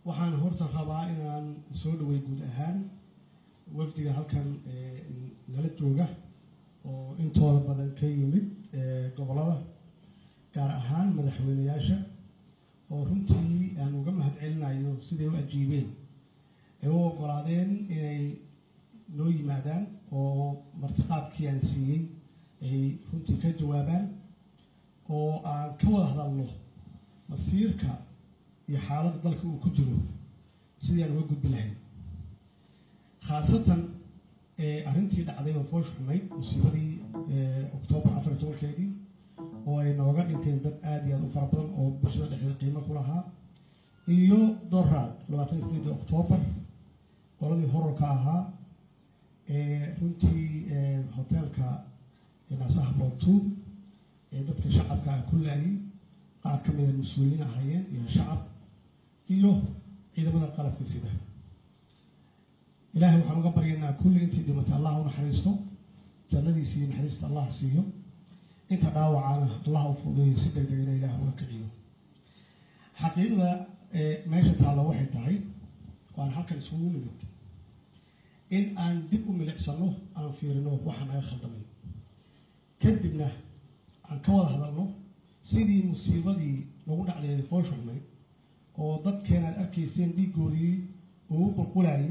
waxaan horta rabaa inaan soo dhaway guud ahaan wafdiga halkan nala jooga oo intooda badan ka yimid gobolada gaar ahaan madaxweyneyaasha oo runtii aan uga mahad celinayo siday u ajiibeen ay u ogolaadeen inay noo yimaadaan oo martiqaadkii aan siiyey ay runtii ka jawaabaan oo aan ka wada hadalno masiirka iyo xaaladda dalka uu ku jiro sidii aan uga gudbi lahayn khaasatan arrintii dhacday oo foosh xumayd musiibadii octoobar afar iyo tobankeedii oo ay nooga dhinteen dad aada iyo aada u fara badan oo bulshada dhexdeeda qiimo ku lahaa iyo doraad labaatan iyo sideedii octoobar qoladii horarka ahaa runtii hoteelka naasaha bootu ee dadka shacabka ah ku laayay qaar ka mida mas-uuliyiin ahaayeen iyo shacab iyo ciidamada qalabka sida ilaahay waxaan uga baryaynaa kulli intii dhimatay allah u naxariisto jannadiisa iyo naxariista allah siiyo inta dhaawacana allah u fududeeyo si deg degina ilaah uga kiciyo xaqiiqda meesha taallo waxay tahay waan halkan isugu nimid in aan dib u milicsano aan fiirino waxaa naga khaldamay kadibna aan ka wada hadalno sidii musiibadii nagu dhacday foosha xumay oo dadkeena aad arkayseen dhiigoodii ugu qulqulayay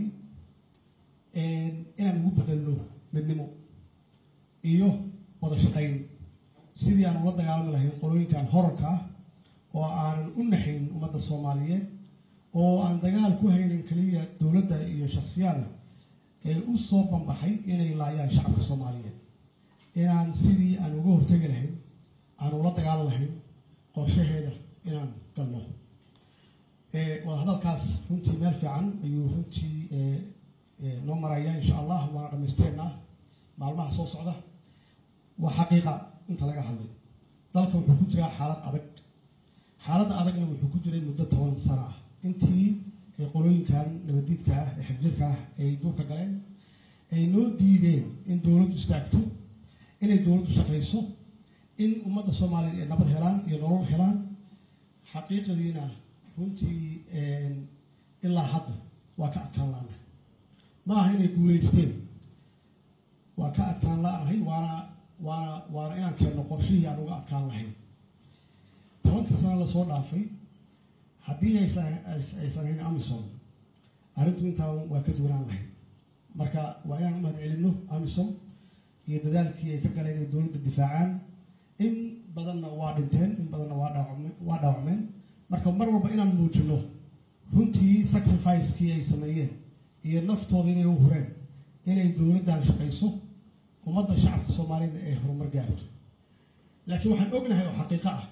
inaan ugu bedelno midnimo iyo wada shaqayn sidii aan ula dagaalami lahayn qolooyinkan horarka ah oo aanan u naxayn ummadda soomaaliyeed oo aan dagaal ku haynin keliya dowladda iyo shaksiyaada ee u soo banbaxay inay laayaan shacabka soomaaliyeed inaan sidii aan uga hortegi lahayn aan ula dagaalan lahayn qorshaheeda inaan galno wada hadalkaas runtii meel fiican ayuu runtii noo maraya insha allah waana dhamaysteennaa maalmaha soo socda waa xaqiiqa inta laga hadlay dalka wuxuu ku jiraa xaalad adag xaaladda adagna wuxuu ku jiray muddo toban sano ah intii qolooyinkan nabadiidka ah ee xagjirka ah ay duurka galeen ay noo diideen in dowladdu istaagto inay dowladdu shaqayso in ummadda soomaaliya ay nabad helaan iyo nolol helaan xaqiiqadiina runtii ilaa hadda waa ka adkaan la-nahay ma aha inay guulaysteen waa ka adkaan la-nahay waana waana waana inaan keenno qorshihii aan uga adkaan lahayn tobanka sano lasoo dhaafay haddii aysan aysan hayn amison arrintu intaa waa ka duwanaan lahayd marka waa inaan u mahad celinno amison iyo dadaalkii ay ka galeen inay dowladda difaacaan in badanna waa dhinteen in badanna waa dhaawacme waa dhaawacmeen marka mar walba inaan muujino runtii sacrificekii ay sameeyeen iyo naftooda inay u hureen inay dowladdan shaqayso ummadda shacabka soomaaliyada ay horumar gaarto laakiin waxaan ognahay oo xaqiiqo ah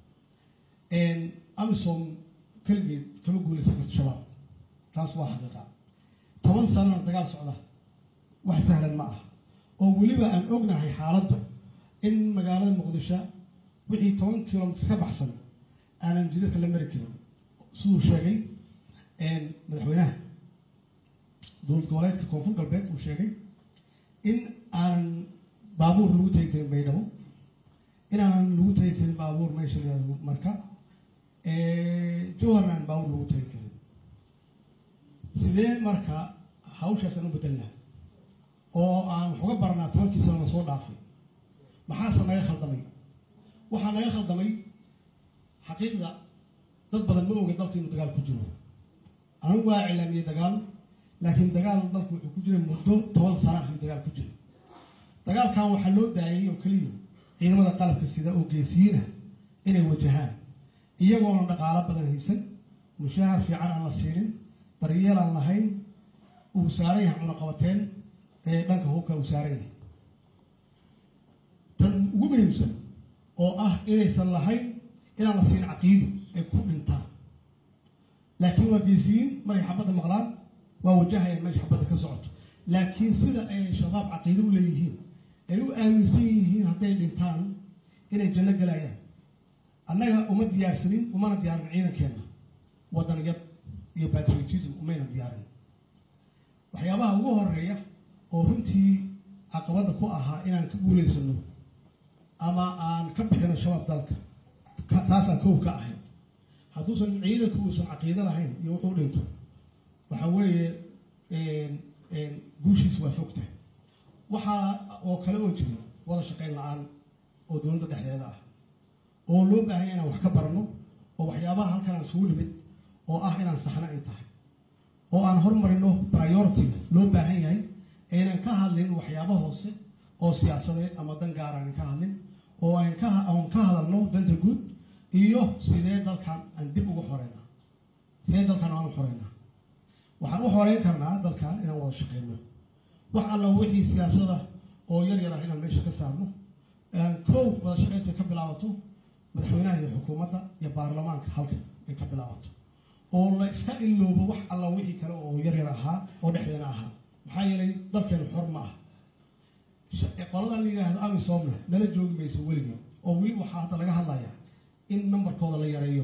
amison keligeed kama guulaysan karto shabaab taas waa xaqiiqa toban sanana dagaal socda wax sahlan ma ah oo weliba aan ognahay xaaladdu in magaalada muqdisho wixii toban kilomitr ka baxsan aanan jidadka la mari karin siduu sheegay madaxweynaha dowlad goboleedka koonfur galbeed uu sheegay in aanan baabuur lagu tegi karin baydhabo in aanan lagu tegi karin baabuur meesha layihahdo marka jowharna aan baabuur lagu tegi karin sidee marka hawshaas aan u bedelnaa oo aan wax uga baranaa tobankii sano lasoo dhaafay maxaase naga khaldamay waxaa naga khaldamay xaqiiqda dad badan ma oga dalka inuu dagaal ku jiro anigu waa iclaamiyey dagaal laakiin dagaal dalku wuxuu ku jiray muddo toban sana ah ayuu dagaal ku jiro dagaalkan waxaa loo daayay oo keliya ciidamada qalabka sida oo geesiyiin ah inay wajahaan iyagoona dhaqaalo badan haysan mushaahar fiican aan la siinin daryeel aan lahayn uu saaran yahay cunaqabateen ee dhanka hubka uu saaran yahay tan ugu muhiimsan oo ah inaysan lahayn inaan la siin caqiido ay ku dhintaan laakiin waa geesiyiin markay xabadda maqlaan waa wajahayaan meesha xabadda ka socoto laakiin sida ay shabaab caqiido u leeyihiin ay u aaminsan yihiin hadday dhintaan inay janno galayaan annaga uma diyaarsanin umana diyaarin ciidankeenna wadaniyad iyo patriotism umayna diyaarin waxyaabaha ugu horeeya oo runtii caqabadda ku ahaa inaan ka guulaysano ama aan ka bixino shabaab dalka taasaan kow ka ahayd hadduusan ciidanku uusan caqiido lahayn iyo wuxuu dhinto waxa weeye guushiis waa fogtahay waxaa oo kale oo jira wada shaqayn la-aan oo dowladda dhexdeeda ah oo loo baahanya inaan wax ka barano oo waxyaabaha halkan aan isugu nimid oo ah inaan saxno ay tahay oo aan hormarino priority-ga loo baahan yahay aynan ka hadlin waxyaaba hoose oo siyaasadeed ama dan gaar aanan ka hadlin oo aan ka aan ka hadalno danta guud iyo sidee dalkan aan dib ugu xoreynaa sidee dalkan aan u xoreynaa waxaan u xoreyn karnaa dalkan inaan wada shaqeyno wax alla wixii siyaasada oo yar yar ah inaan meesha ka saarno kow wada shaqeyntu ay ka bilaabato madaxweynaha iyo xukuumadda iyo baarlamaanka halkan ay ka bilaabato oo la iska iloobo wax alla wixii kale oo yar yar ahaa oo dhexdeena ahaa maxaa yeelay dalkeenu xor ma ah qoladan la yidhaahdo amisomna nala joogi mayso weligii oo weli waxaa hadda laga hadlayaa in nambarkooda la yareeyo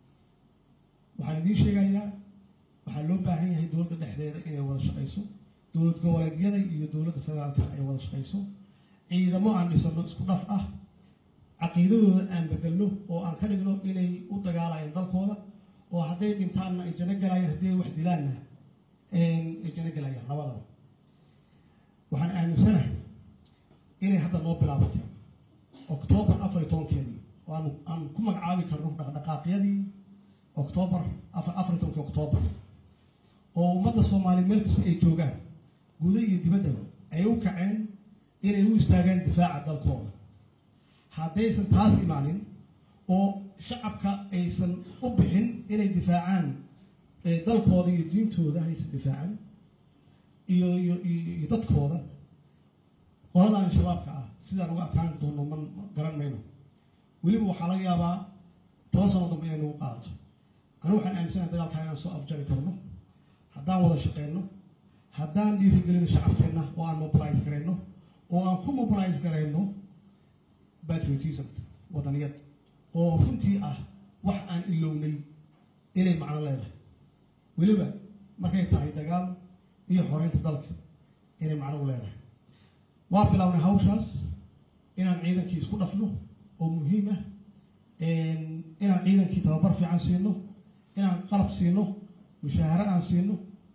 waxaan idiin sheegayaa waxaa loo baahan yahay dowladda dhexdeeda inay wada shaqayso dowlad goboleedyada iyo dowladda federaalka ay wada shaqayso ciidamo aan dhisano isku dhaf ah caqiidadooda aan bedelno oo aan ka dhigno inay u dagaalayaan dalkooda oo hadday dhintaanna ay jano galayaan haddii ay wax dilaanna ay jano galayaan labadaba waxaan aaminsanahay inay hadda noo bilaabatay octoobar afar iyo tobankeedii oo aan aan ku magacaabi karno dhaqdhaqaaqyadii octoobar afar afar iyo tobankii octoobar oo ummadda soomaaliya meel kasta ay joogaan guda iyo dibaddaba ay u kaceen inay u istaagaan difaaca dalkooda haddaysan taas imaanin oo shacabka aysan u bixin inay difaacaan dalkooda iyo diintooda haysan difaacan iyo iyo iyo dadkooda qoladan shabaabka ah sidaan uga adkaan doono ma garan mayno weliba waxaa laga yaabaa toban sano dambe inay nagu qaadato anigu waxaan aaminsanahay dagaalkaa inaan soo afjari karno haddaan wada shaqeyno haddaan dhiirigelino shacabkeenna oo aan mobilise garayno oo aan ku mobilise garayno patriotismka wadaniyad oo runtii ah wax aan ilownay inay macno leedahay weliba markay tahay dagaal iyo xoreynta dalka inay macno u leedahay waa bilownay hawshaas inaan ciidankii isku dhafno oo muhiim ah inaan ciidankii tababar fiican siino inaan qalab siino mushaaharo aan siino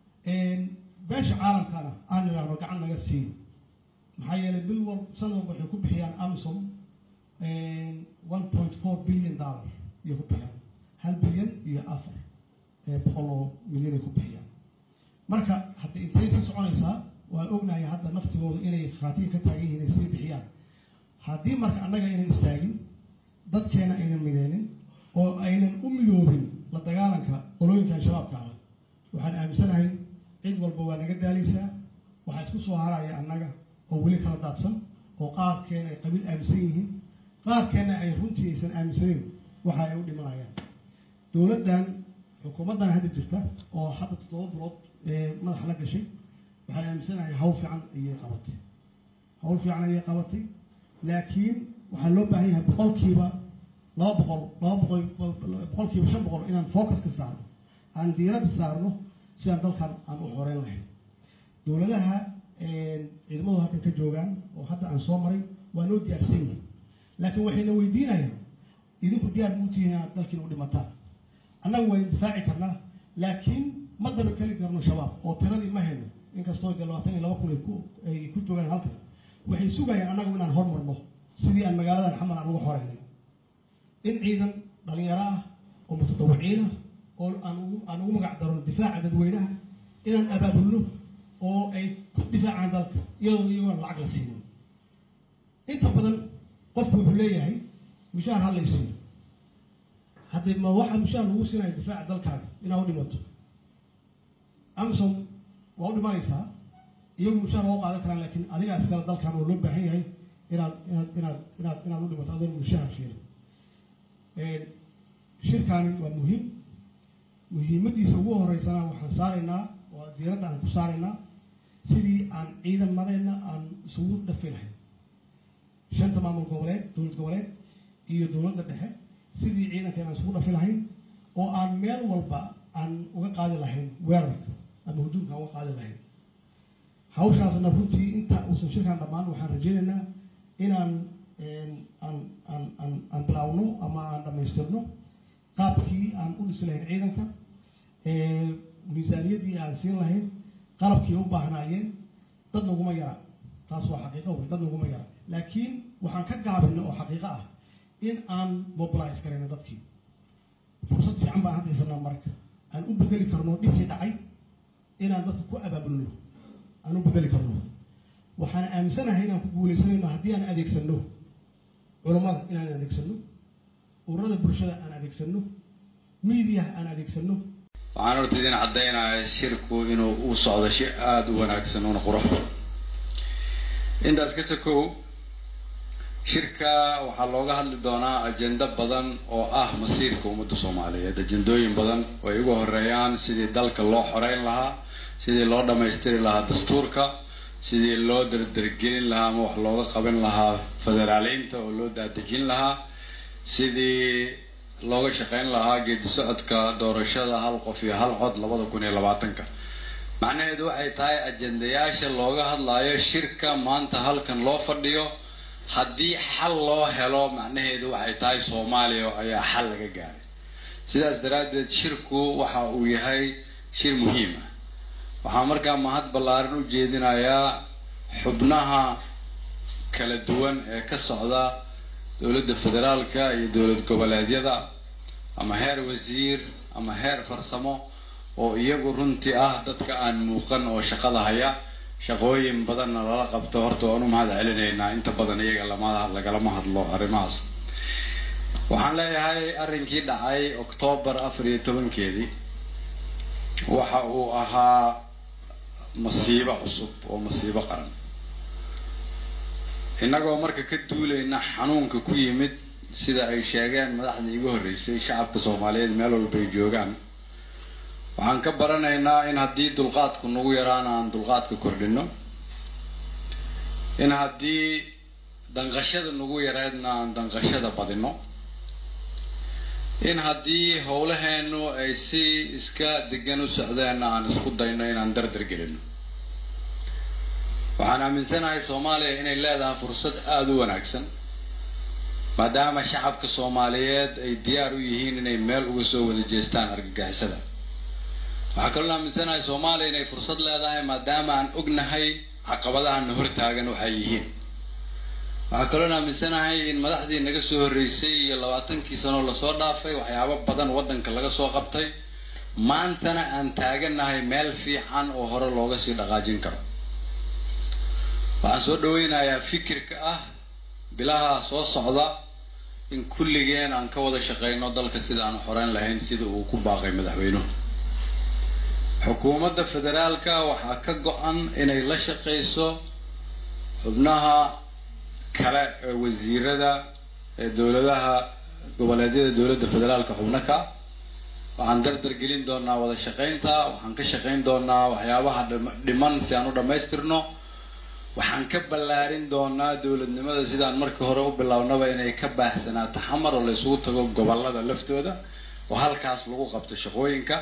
beesha caalamkana aan idhaahno gacan naga siin maxaa yeelay bil wal sanad walba waxay ku bixiyaan amisom one point four billion dollar ayay ku bixiyaan hal bilyan iyo afar boqol oo milyan ay ku bixiyaan marka hadda intay sii soconaysaa waan ognahay hadda naftigooda inay khaatiin ka taagan yihiin ay sii bixiyaan haddii marka annaga aynan istaagin dadkeena aynan mideenin oo aynan u midoobin la dagaalanka qolooyinkan shabaabka ah waxaan aaminsanahay cid walba waa naga daalaysaa waxaa isku soo haraya annaga oo weli kala daadsan oo qaarkeena ay qabiil aaminsan yihiin qaarkeena ay runtii aysan aaminsaneyn waxa ay u dhimanayaan dowladdan xukuumaddan hadda jirta oo hadda toddoba bilood madaxa la gashay waxaan aaminsanahay hawl fiican ayay qabatay hawl fiican ayay qabatay laakiin waxaa loo baahan yahay boqolkiiba laba boqol laba boqol boqolkiiba shan boqol inaan focus ka saarno aan diiradda saarno si aan dalkan aan u xoreyn lahayn dowladaha ciidamadu halkan ka joogaan oo hadda aan soo maray waa noo diyaarsan yihin laakiin waxayna weydiinayaan idinku diyaar muutihiin inaad dalkiina u dhimataan annaga waa indifaaci karnaa laakiin ma daba keli karno shabaab oo tiradii ma hayno inkastoo dee labaatan iyo laba kun ay ku ay ku joogaan halkan waxay sugayaan annagu inaan hormarno sidii aan magaaladan xamal aan uga xoreynay in ciidan dhalinyaro ah oo mutadawiciin ah oo aan ugu aan ugu magac daron difaaca dadweynaha inaan abaabulno oo ay ku difaacaan dalka iyadoo iyagoon lacag la siinin inta badan qofku wuxuu leeyahay mushaar ha laysiiyo haddii ma waxaa mushaar lagu siinaya difaaca dalkaaga inaad u dhimato amsom waa u dhimanaysaa iyagu mushaar waa u qaadan karaan laakiin adigaa iskale dalkan oo loo baahan yahay inaad inaad inaad inaad inaad u dhimato adoon mushaar fiirin shirkaani waa muhiim muhiimadiisa ugu horeysana waxaan saaraynaa oo diiradda aan ku saaraynaa sidii aan ciidamadeenna aan isugu dhafi lahayn shanta maamul goboleed dowlad goboleed iyo dowladda dhexe sidii ciidankeena aan isugu dhafi lahayn oo aan meel walba aan uga qaadi lahayn weerarka ama hujuumka aan uga qaadi lahayn hawshaasna runtii inta uusan shirkan dhammaan waxaan rajaynaynaa inaan aan aan aan aan bilaawno ama aan dhammaystirno qaabkii aan u dhisi lahayn ciidanka miisaaniyaddii aan siin lahayn qalabkii u baahnaayeen dad naguma yara taas waa xaqiiqo wey dad naguma yara laakiin waxaan ka gaabina oo xaqiiqo ah in aan mobilize garayno dadkii fursad fiican baan haddaysanaa marka aan u bedeli karno dhibkii dhacay inaan dadka ku abaabulno aan u bedeli karno waxaan aaminsanahay inaan ku guuleysanayno haddii aan adeegsano culummada inaan adeegsano ururada bulshada aan adeegsano miidiyaha aan adeegsano waxaan horta idin caddaynaya shirku inuu u socdo shi aada u wanaagsan una qurux intaas ka sokow shirka waxaa looga hadli doonaa ajendo badan oo ah masiirka ummadda soomaaliyeed ajendooyin badan oo ay ugu horeeyaan sidii dalka loo xoreyn lahaa sidii loo dhammaystiri lahaa dastuurka sidii loo dardargelin lahaa ama wax looga qaban lahaa federaaleynta oo loo daadejin lahaa sidii looga shaqeyn lahaa geedi socodka doorashada hal qof iyo hal cod labada kun iyo labaatanka macnaheedu waxay tahay ajendayaasha looga hadlayo shirka maanta halkan loo fadhiyo haddii xal loo helo macnaheedu waxay tahay soomaaliya ayaa xal laga gaaray sidaas daraaddeed shirku waxa uu yahay shir muhiim ah waxaa markaa mahad ballaaran u jeedinayaa xubnaha kala duwan ee ka socda dowladda federaalka iyo dowlad goboleedyada ama heer wasiir ama heer farsamo oo iyagu runtii ah dadka aan muuqan oo shaqada haya shaqooyin badanna lala qabto horta waan u mahad celinaynaa inta badan iyaga lama lagalama hadlo arrimahaas waxaan leeyahay arrinkii dhacay oktoobar afar iyo tobankeedii waxa uu ahaa masiibo cusub oo masiibo qaran innagoo marka ka duulayna xanuunka ku yimid sida ay sheegeen madaxdii igu horreysay shacabka soomaaliyeed meel walba ay joogaan waxaan ka baranaynaa in haddii dulqaadku nagu yaraana aan dulqaadka kordhino in haddii danqashada nagu yareedna aan danqashada badino in haddii howlaheenu ay si iska degan u socdeenna aan isku dayno inaan dardar gelino waxaan aaminsanahay soomaaliya inay leedahay fursad aada u wanaagsan maadaama shacabka soomaaliyeed ay diyaar u yihiin inay meel uga soo wada jeestaan argagixisada waxaa kaloo aaminsanahay soomaaliya inay fursad leedahay maadaama aan ognahay caqabadahana hortaagan waxay yihiin waxaa kaloo aaminsanahay in madaxdii naga soo horreysay iyo labaatankii sanoo lasoo dhaafay waxyaabo badan waddanka laga soo qabtay maantana aan taaganahay meel fiican oo hore looga sii dhaqaajin karo waxaan soo dhaweynayaa fikirka ah bilaha soo socda in kulligeen aan ka wada shaqeyno dalka sida aan xoreyn lahayn sida uu ku baaqay madaxweynuhu xukuumadda federaalka waxaa ka go-an inay la shaqeyso xubnaha kale ee wasiirada ee dowladaha goboleedyada dowladda federaalka xubno ka waxaan dardar gelin doonaa wada shaqeynta waxaan ka shaqeyn doonaa waxyaabaha dhiman si aan u dhammaystirno waxaan ka ballaarin doonaa dowladnimada sidaan markii hore u bilownaba inay ka baahsanaato xamar oo la isugu tago gobolada laftooda oo halkaas lagu qabto shaqooyinka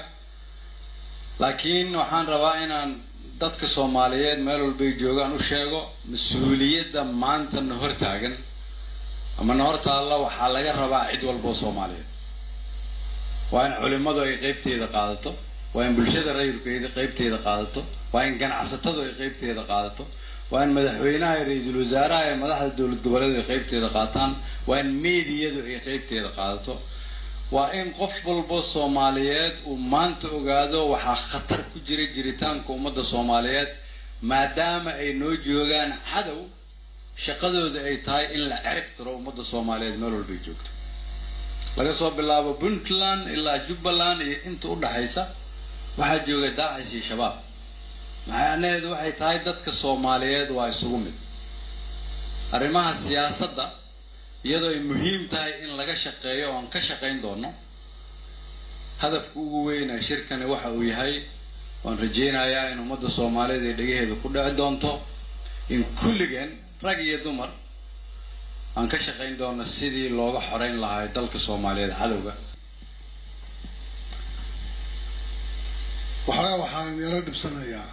laakiin waxaan rabaa inaan dadka soomaaliyeed meel walbay joogaan u sheego mas-uuliyadda maanta na hor taagan ama na hor taalla waxaa laga rabaa cid walba oo soomaaliyeed waa in culimadu ay qeybteeda qaadato waa in bulshada rayidku ay qeybteeda qaadato waa in ganacsatadu ay qeybteeda qaadato waa in madaxweynaha iyo ra-iisul wasaaraha ee madaxda dowlad goboleed ay qeybteeda qaataan waa in meediyadu ay qeybteeda qaadato waa in qof walba soomaaliyeed uu maanta ogaado waxaa khatar ku jira jiritaanka ummadda soomaaliyeed maadaama ay noo joogaan cadow shaqadooda ay tahay in la cerib tiro ummadda soomaaliyeed meel walbay joogto laga soo bilaabo puntland ilaa jubbaland iyo inta u dhaxaysa waxaa jooga daacish iyo shabaab macnaheedu waxay tahay dadka soomaaliyeed waa isugu mid arrimaha siyaasadda iyadoo ay muhiim tahay in laga shaqeeyo oon ka shaqayn doono hadafka ugu weyn ee shirkani waxa uu yahay waan rajaynayaa in ummadda soomaaliyeed ay dhegaheeda ku dhici doonto in kulligeen rag iyo dumar aan ka shaqayn doono sidii looga xoreyn lahaa dalka soomaaliyeed cadowga waxaa waxaan yaro dhibsanayaa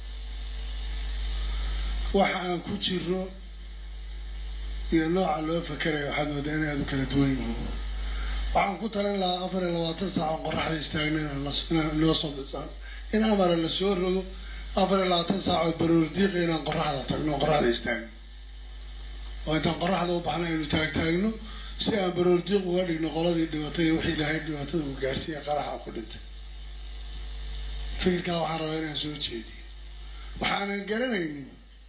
waxa aan ku jiro iyo nooca loo fakerayo waxaad moodaa in aad u kala duwan yihiin waxaan ku talin lahaa afar iyo labaatan saac oo qoraxda istaagna inaan inoo soo bisaan in amara la soo rogo afar iyo labaatan saacood baroor diiqa inaan qoraxda tagno oo qoraxda istaagno oo intaan qoraxda u baxna aynu taagtaagno si aan baroor diiq uga dhigno qoladii dhibatay iyo wixii ilaahay dhibaatada uu gaarsiiya qaraxa ku dhintay fikirkaa waxaan rabaa inaan soo jeediyo waxaanan garanaynin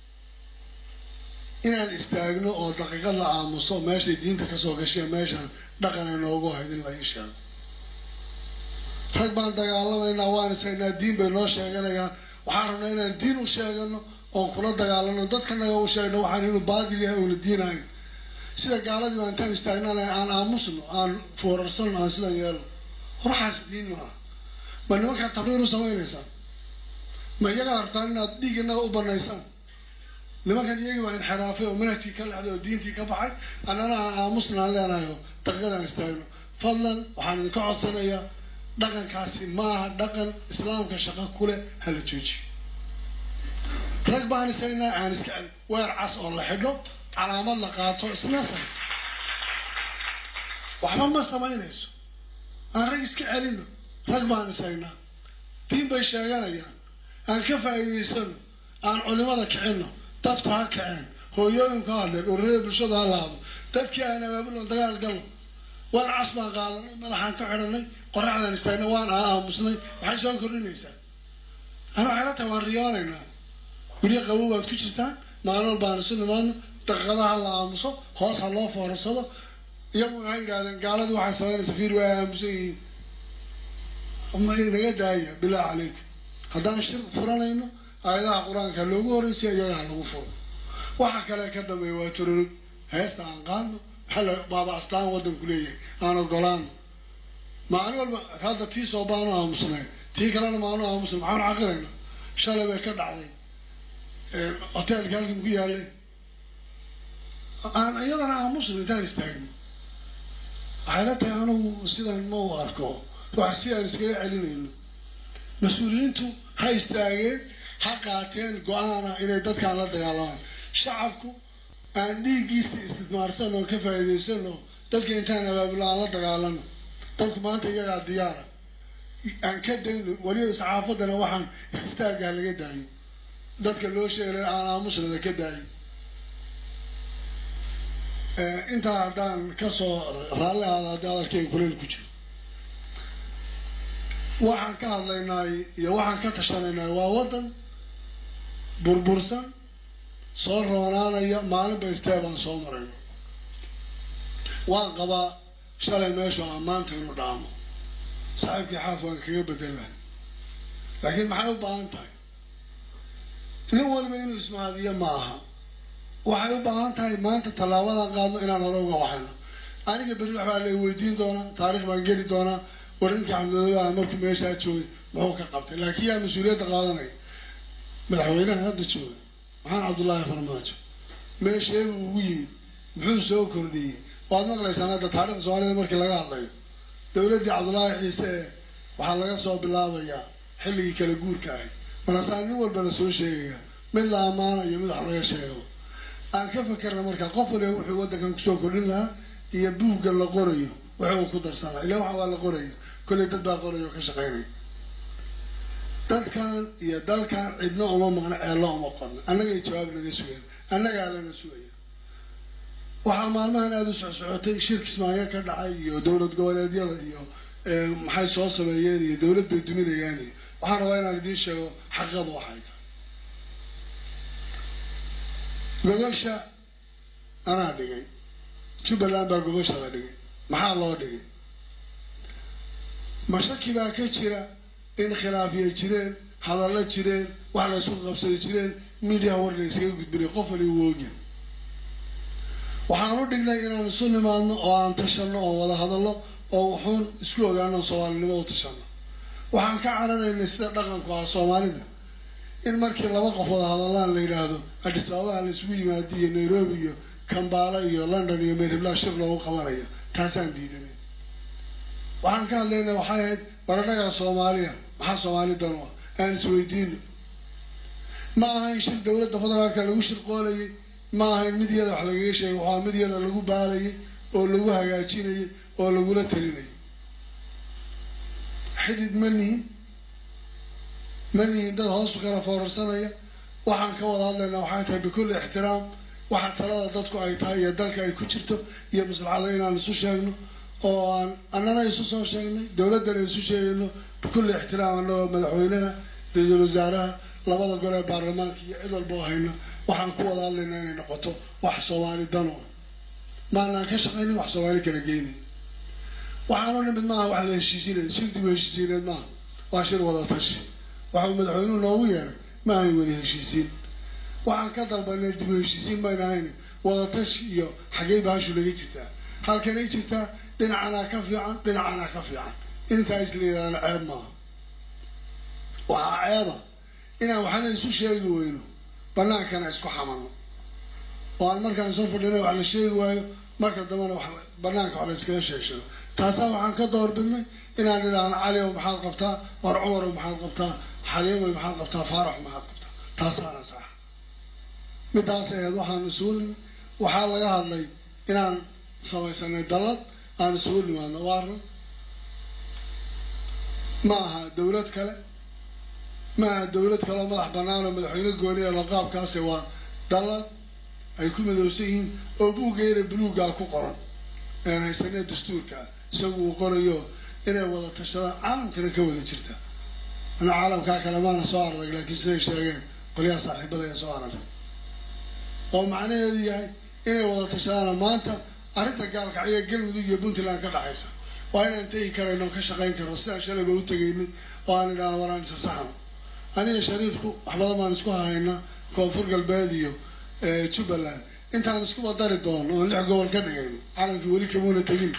inaan istaagno oo daqiiqad la aamuso meeshay diinta kasoo gashay meeshaan dhaqan ay noogu hayd in la ii sheego rag baan dagaalamaynaa waan isagnaa diin bay noo sheeganayaan waxaan rabnaa inaan diin u sheegano oon kula dagaalano dadkanaga u sheegno waxaan inuu baadil yahay uuna diinahayn sida gaaladii baan intaan istaagnana aan aamusno aan foorarsano aan sidan yeelno horaxaas diin ma ah ma nimankaa tabriir u samaynaysaan ma iyagaa rabtaan inaad dhiig inaga u banaysaan nimankan iyagii waa inxiraafay oo manhajkii ka lexday oo diintii ka baxay annana aan aamusna aan leenahay oo daqiiqadaan istaagno fadlan waxaan idinka codsanayaa dhaqankaasi maaha dhaqan islaamka shaqo kuleh hala joojiyo rag baan isagnaa aan iska cel weer cas oo la xidho calaamad la qaato isnasaas waxba ma samaynayso aan rag iska celino rag baan isagnaa diin bay sheeganayaan aan ka faa'iidaysano aan culimada kicino dadku ha kaceen hooyooyinku ha hadleen ururada bulshadu ha laado dadkii aan abaabulon dagaal galno waan cas baan qaadanay madaxaan ka xidhanay qoraxdaan istaagnay waan aamusnay maxay soo kordhinaysaa ana waxay la tahay waan riyoonaynaa guryo qabow baad ku jirtaan maalmool baan isu nimaadno daqiiqadaha la aamuso hoos ha loo foorarsado iyagu waxay yidhahdeen gaaladii waxay samaynaysa fiir waa aamusan yihiin ma inaga daaya bilaahi calaykum haddaan shir furanayno aayadaha qur-aanka loogu horreysiya iyaga ha lagu furo waxa kale ka dambeeya waa tororog heesta aan qaadno maxaa baaba astaan waddanku leeyahay aan ogolaano maalin walba hadda tii soo baanu aamusnayn tii kalena maanu aamusnay maxaanu caqirayna shalay bay ka dhacday hoteelka halkan ku yaalay aan iyadana aamusno intaan istaagno waxay la tahay anugu sidan ma u arko wax si aan iskaga celinayno mas-uuliyiintu ha istaageen ha qaateen go-aana inay dadkaan la dagaalamaan shacabku aan dhiiggiisa istismaarsan oo ka faa'iidaysan oo dadka intaan abaabula aan la dagaalano dadku maanta iyagaa diyaara aan ka dayno weliba saxaafadana waxaan is-istaaggaa laga daayo dadka loo sheegay aan aamusnada ka daayo intaa haddaan kasoo raalli aada haddii hadalkeyga kuleyl ku jiro waxaan ka hadlaynaay iyo waxaan ka tashanaynaay waa waddan burbursan soo roonaanaya maalinba istee baan soo marayno waan qabaa shalay meeshu aan maanta inuu dhaamo saaxiibkii xaaf waan kaga bedela laakiin maxay u baahan tahay nin waliba inuu ismaadiyo ma aha waxay u baahan tahay maanta tallaabadan qaadno inaan hore uga waxayno aniga berri waxbaa la weydiin doonaa taarikh baan geli doonaa warinkii xamdulillah markuu meeshaa joogay muxuu ka qabtay laakiin yaa mas-uuliyadda qaadanaya madaxweynaha hadda jooga maxamed cabdullaahi farmaajo meesheebuu ugu yimid muxuu soo kordhiyey waad maqlaysaan hadda taarikhda soomaalida markii laga hadlayo dowladdii cabdullaahi ciise ee waxaa laga soo bilaabayaa xilligii kala guurka ahay markaasaa nin walba la soo sheegaya mid la ammaanayo mid wax laga sheegaba aan ka fakerna markaa qof waliba wuxuu waddankan kusoo kordhin lahaa iyo buugga la qorayo wuxuu ku darsanaa ilaa waxa waa la qorayo kolley dad baa qorayo oo ka shaqaynaya dadkan iyo dalkan cidna uma maqna ceello uma qorna annagay jawaab naga sugeen annagaa lana sugaya waxaa maalmahan aada u socsocotay shir kismaayo ka dhacay iyo dowlad goboleedyada iyo maxay soo sameeyeen iyo dowlad bay duminayaan iyo waxaan rabaa inaan idiin sheego xaqadu waxay tahay gogosha anaa dhigay jubbaland baa gogosha la dhigay maxaa loo dhigay mashaki baa ka jira in khilaafya jireen hadallo jireen wax la isku qabsada jireen midiyaha war la iskaga gudbinay qof wali uu oogya waxaan u dhignay inaan isu nimaadno oo aan tashanno oo wada hadallo oo wuxuun isku ogaano soomaalinimo u tashanno waxaan ka cararaynay sida dhaqanku ah soomaalida in markii laba qof wada hadallaan la yidhaahdo adis ababaha la isugu yimaado iyo nairobi iyo kambaala iyo london iyo meeribla shir loogu qabanayo taasaan diidanay waxaan ka hadlaynaa waxay ahayd baradhagaa soomaaliya maxaa soomaali dan u ah aan isweydiino ma ahayn shir dowladda federaalka lagu shirqoolayay ma ahayn mid iyada wax lagaga sheegay waxaa mid iyada lagu baalayay oo lagu hagaajinayay oo lagula talinayay xidid ma nihin ma nihin dad hoosu kala foorarsanaya waxaan ka wada hadlaynaa waxay tahay bikulli ixtiraam waxa talada dadku ay tahay iyo dalka ay ku jirto iyo maslaxada inaan isu sheegno oo aan annana isu soo sheegnay dowladdana isu sheegayno bikulli ixtiraam annagoo madaxweynaha ra-iisul wasaaraha labada gole ee baarlamaanka iyo cid walba oo hayna waxaan ku wada hadlaynaa inay noqoto wax soomaali dan u ah maanaan ka shaqaynin wax soomaali kala geynayn waxaanu nimid maaha wax la heshiisiinay shir dib u heshiisiineed maaha waa shir wada tashi waxau madaxweynuhu noogu yeedhay ma ahayn wada heshiisiin waxaan ka dalbanay dib u heshiisiin mayna ahayn wada tashi iyo xaggey baashu laga jirtaa halkanay jirtaa dhinacanaa ka fiican dhinacanaa ka fiican intaa isla yidhaahda ceeb maaha waxaa ceeba inaan waxna isu sheegi weyno banaankana isku xamalno oo aan markaan soo fadhina wax la sheegi waayo marka dambena wax banaanka wax la iskaga sheegsheego taasaa waxaan ka doorbidnay inaan idhaahno cali ow maxaad qabtaa war cumar ow maxaad qabtaa xaliimoy maxaad qabtaa faarax maxaad qabtaa taasaana sax midaas aheed waxaan isugu nimi waxaa laga hadlay inaan samaysanay dallad aan isugu nimaadno waarna ma aha dawlad kale ma aha dawlad kale oo madax banaan oo madaxweyne gooni ee laqaabkaasi waa dallad ay ku midowsan yihiin oo buuggeena buluuggaa ku qoran aan haysanee dastuurka isagu uu qorayo inay wada tashadaan caalamkana ka wada jirta ana caalamkaa kale maana soo ararag laakiin siday sheegeen qolyaha saaxiibada ee soo ararag oo macnaheedu yahay inay wada tashadaana maanta arrinta gaalkacyo galmudug iyo puntland ka dhaxaysa waa inaan tegi karayno ka shaqayn karno sidaan shalayba u tegaynay oo aan idhaahno waraan isa saxno aniga shariifku wax badan baan isku hahaynaa koonfur galbeed iyo jubbaland intaan iskuba dari doono oon lix gobol ka dhigayno calankii weli kamuuna tegin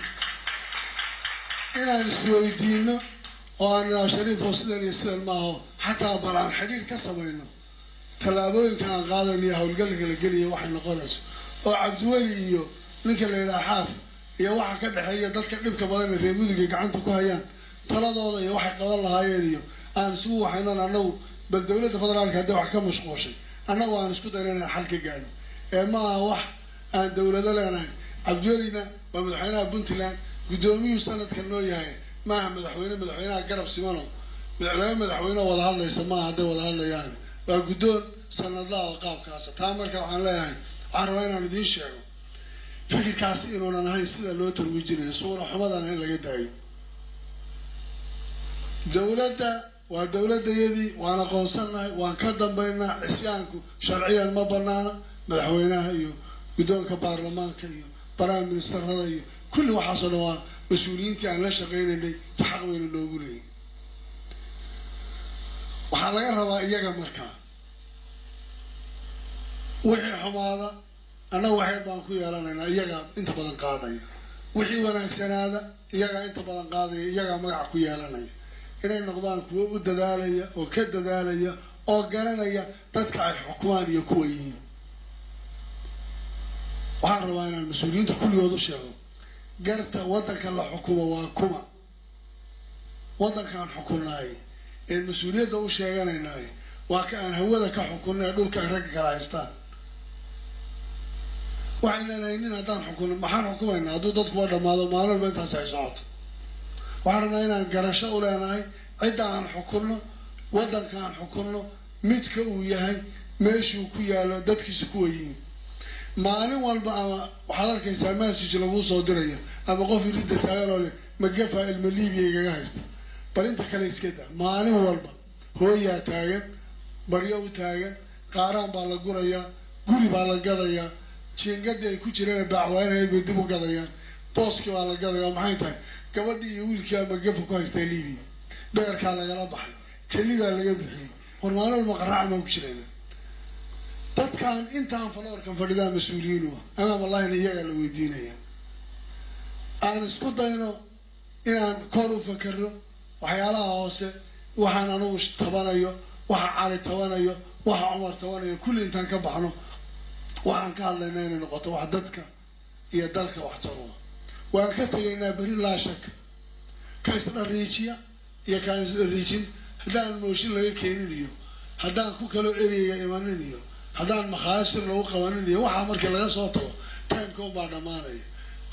inaan isweydiino oo aan idhaha shariifo sidan iyo sidan maaho xataa bal aan xidhiir ka samayno tallaabooyinka aan qaadayno iyo howlgalka la geliya waxay noqonayso oo cabdiweli iyo ninka la yidhaha xaaf iyo waxa ka dhexeeya dadka dhibka badan ee reer muduga gacanta ku hayaan taladooda iyo waxay qaban lahaayeen iyo aan isugu waxaynan annagu bal dowladda federaalka haddii wax ka mashquushay annagu aan isku dayna inaan xal ka gaadho ee ma aha wax aan dowlado leenahay cabdiwelina waa madaxweynaha puntland guddoomiyuu sanadka noo yahay maaha madaxweyne madaxweynaha garab simano laba madaxweyne wada hadlaysa maaha hadday wada hadlayaan waa guddoon sanadlaha oo qaabkaasa taa marka waxaan leeyahay waxaan rabaa inaan idiin sheego fikirkaasi inuunan ahayn sida loo tarwiijinayo suura xumadana in laga daayo dowladda waa dowladayadii waan aqoonsanahay waan ka dambaynaa cisyaanku sharciyan ma banaana madaxweynaha iyo guddoonka baarlamaanka iyo prime ministerada iyo kulli waxaasoo dhan waa mas-uuliyiintii aan la shaqaynaynay xaq weyna loogu leeyahy waxaa laga rabaa iyaga markaa wixii xumaada annaga waxyar baan ku yeelanaynaa iyagaa inta badan qaadaya wixii wanaagsanaada iyagaa inta badan qaadaya iyagaa magaca ku yeelanaya inay noqdaan kuwo u dadaalaya oo ka dadaalaya oo garanaya dadka ay xukumaan iyo kuwa yihiin waxaan rabaa inaan mas-uuliyiinta kulligood u sheego garta waddanka la xukumo waa kuma waddankaan xukunnaay een mas-uuliyadda u sheeganaynaay waa ka aan hawada ka xukunna ee dhulka ay ragga kala haystaan waxaynan haynin haddaan xukunno maxaan xukumaynaa hadduu dadkuwa dhammaado maalolba intaasi ay socoto waxaan rabnaa inaan garasho u leenahay cidda aan xukunno waddanka aan xukunno midka uu yahay meeshuu ku yaalo dadkiisa kuwa yihiin maalin walba ama waxaad arkaysaa message laguu soo diraya ama qof iridda taagan oo leh magafa ilma libiya igaga haysta bal inta kale iska da maalin walba hooyaa taagan baryo u taagan qaaraan baa la gurayaa guri baa la gadayaa jiingadii ay ku jireen baacwaanahay bay dib u gadayaan booskii baa la gadaya maxay tahay gabadhii iyo wiilkii ama gafa ku haystaa libiya beerkaa lagala baxay keli baa laga bixiyey war maalin walba qaraacan baan ku jirayna dadkan intaan faloorkan fadhidaan mas-uuliyiin u ah amaam allahina iyagaa la weydiinaya aan isku dayno inaan kor u fakerno waxyaalaha hoose waxaan anugu tabanayo waxa cali tabanayo waxa cumar tabanayo kulli intaan ka baxno waxaan ka hadlayna inay noqoto wax dadka iyo dalka wax taroa waan ka tegaynaa beri laa shaka ka isdhariijiya iyo kaan isdhariijin haddaan mooshin laga keenin iyo haddaan ku kaloo ereyga imanin iyo haddaan makhaasir lagu qabanin iyo waxaa markii laga soo tago timeka unbaa dhammaanaya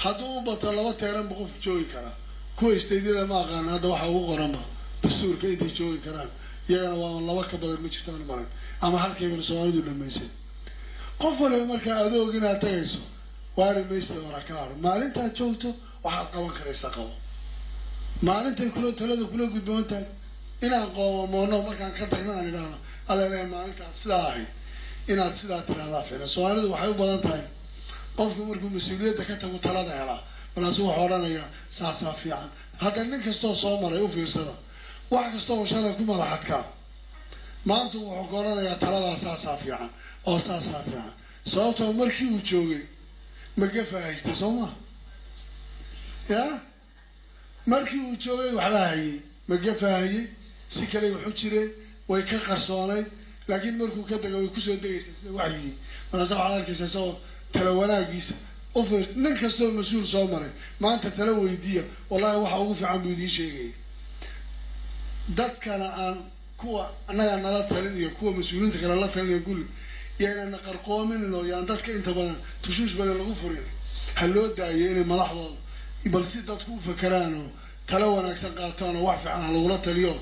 hadduu u bato laba teeranba qof joogi karaa kuwa istaydyada ma aqaana hadda waxaa ugu qoranba dastuurka intay joogi karaan iyagana waa laba ka badan ma jirtaan maran ama halkaybana soomaalidu dhamaysay qof waliba markaa adoog inaad tagayso waari maysta wara ka haro maalintaad joogto waxaad qaban karaysa qabo maalintay kula talada kula gudboon tahay inaan qoomamoono markaan ka tagno aan idhaahno allaleeya maalintaad sidaa ahayd inaad sidaa tidhahdaa filan soomaalidu waxay u badan tahay qofku markuu mas-uuliyadda ka tagu talada helaa markaasuu wuxuu odhanayaa saasaa fiican hadda nin kastoo soo maray u fiirsada wax kasta oo shalay ku madaxadkaa maanta wuxuu ka odhanayaa taladaa saasaa fiican oo saasaa fiican sababtoo markii uu joogay magafa haystay soo maa ya markii uu joogay waxbaa hayay magafa hayay si kale waxu jireen way ka qarsoonayd laakiin markuu ka dega way kusoo degaysaa sida waxyigii markaasa waxaad arkaysa isagoo tala wanaagiisa ufiir nin kastoo mas-uul soo maray maanta tala weydiiya wallahi waxa ugu fiican buu idiin sheegaya dadkana aan kuwa annaga nala talin iyo kuwa mas-uuliyiinta kale la talin iyo kulli yaynana qarqoominin oo yaan dadka inta badan tushuush badan lagu furin ha loo daayo inay madaxdooda bal si dadku u fakeraan oo tala wanaagsan qaataan oo wax fiican ha lagula taliyo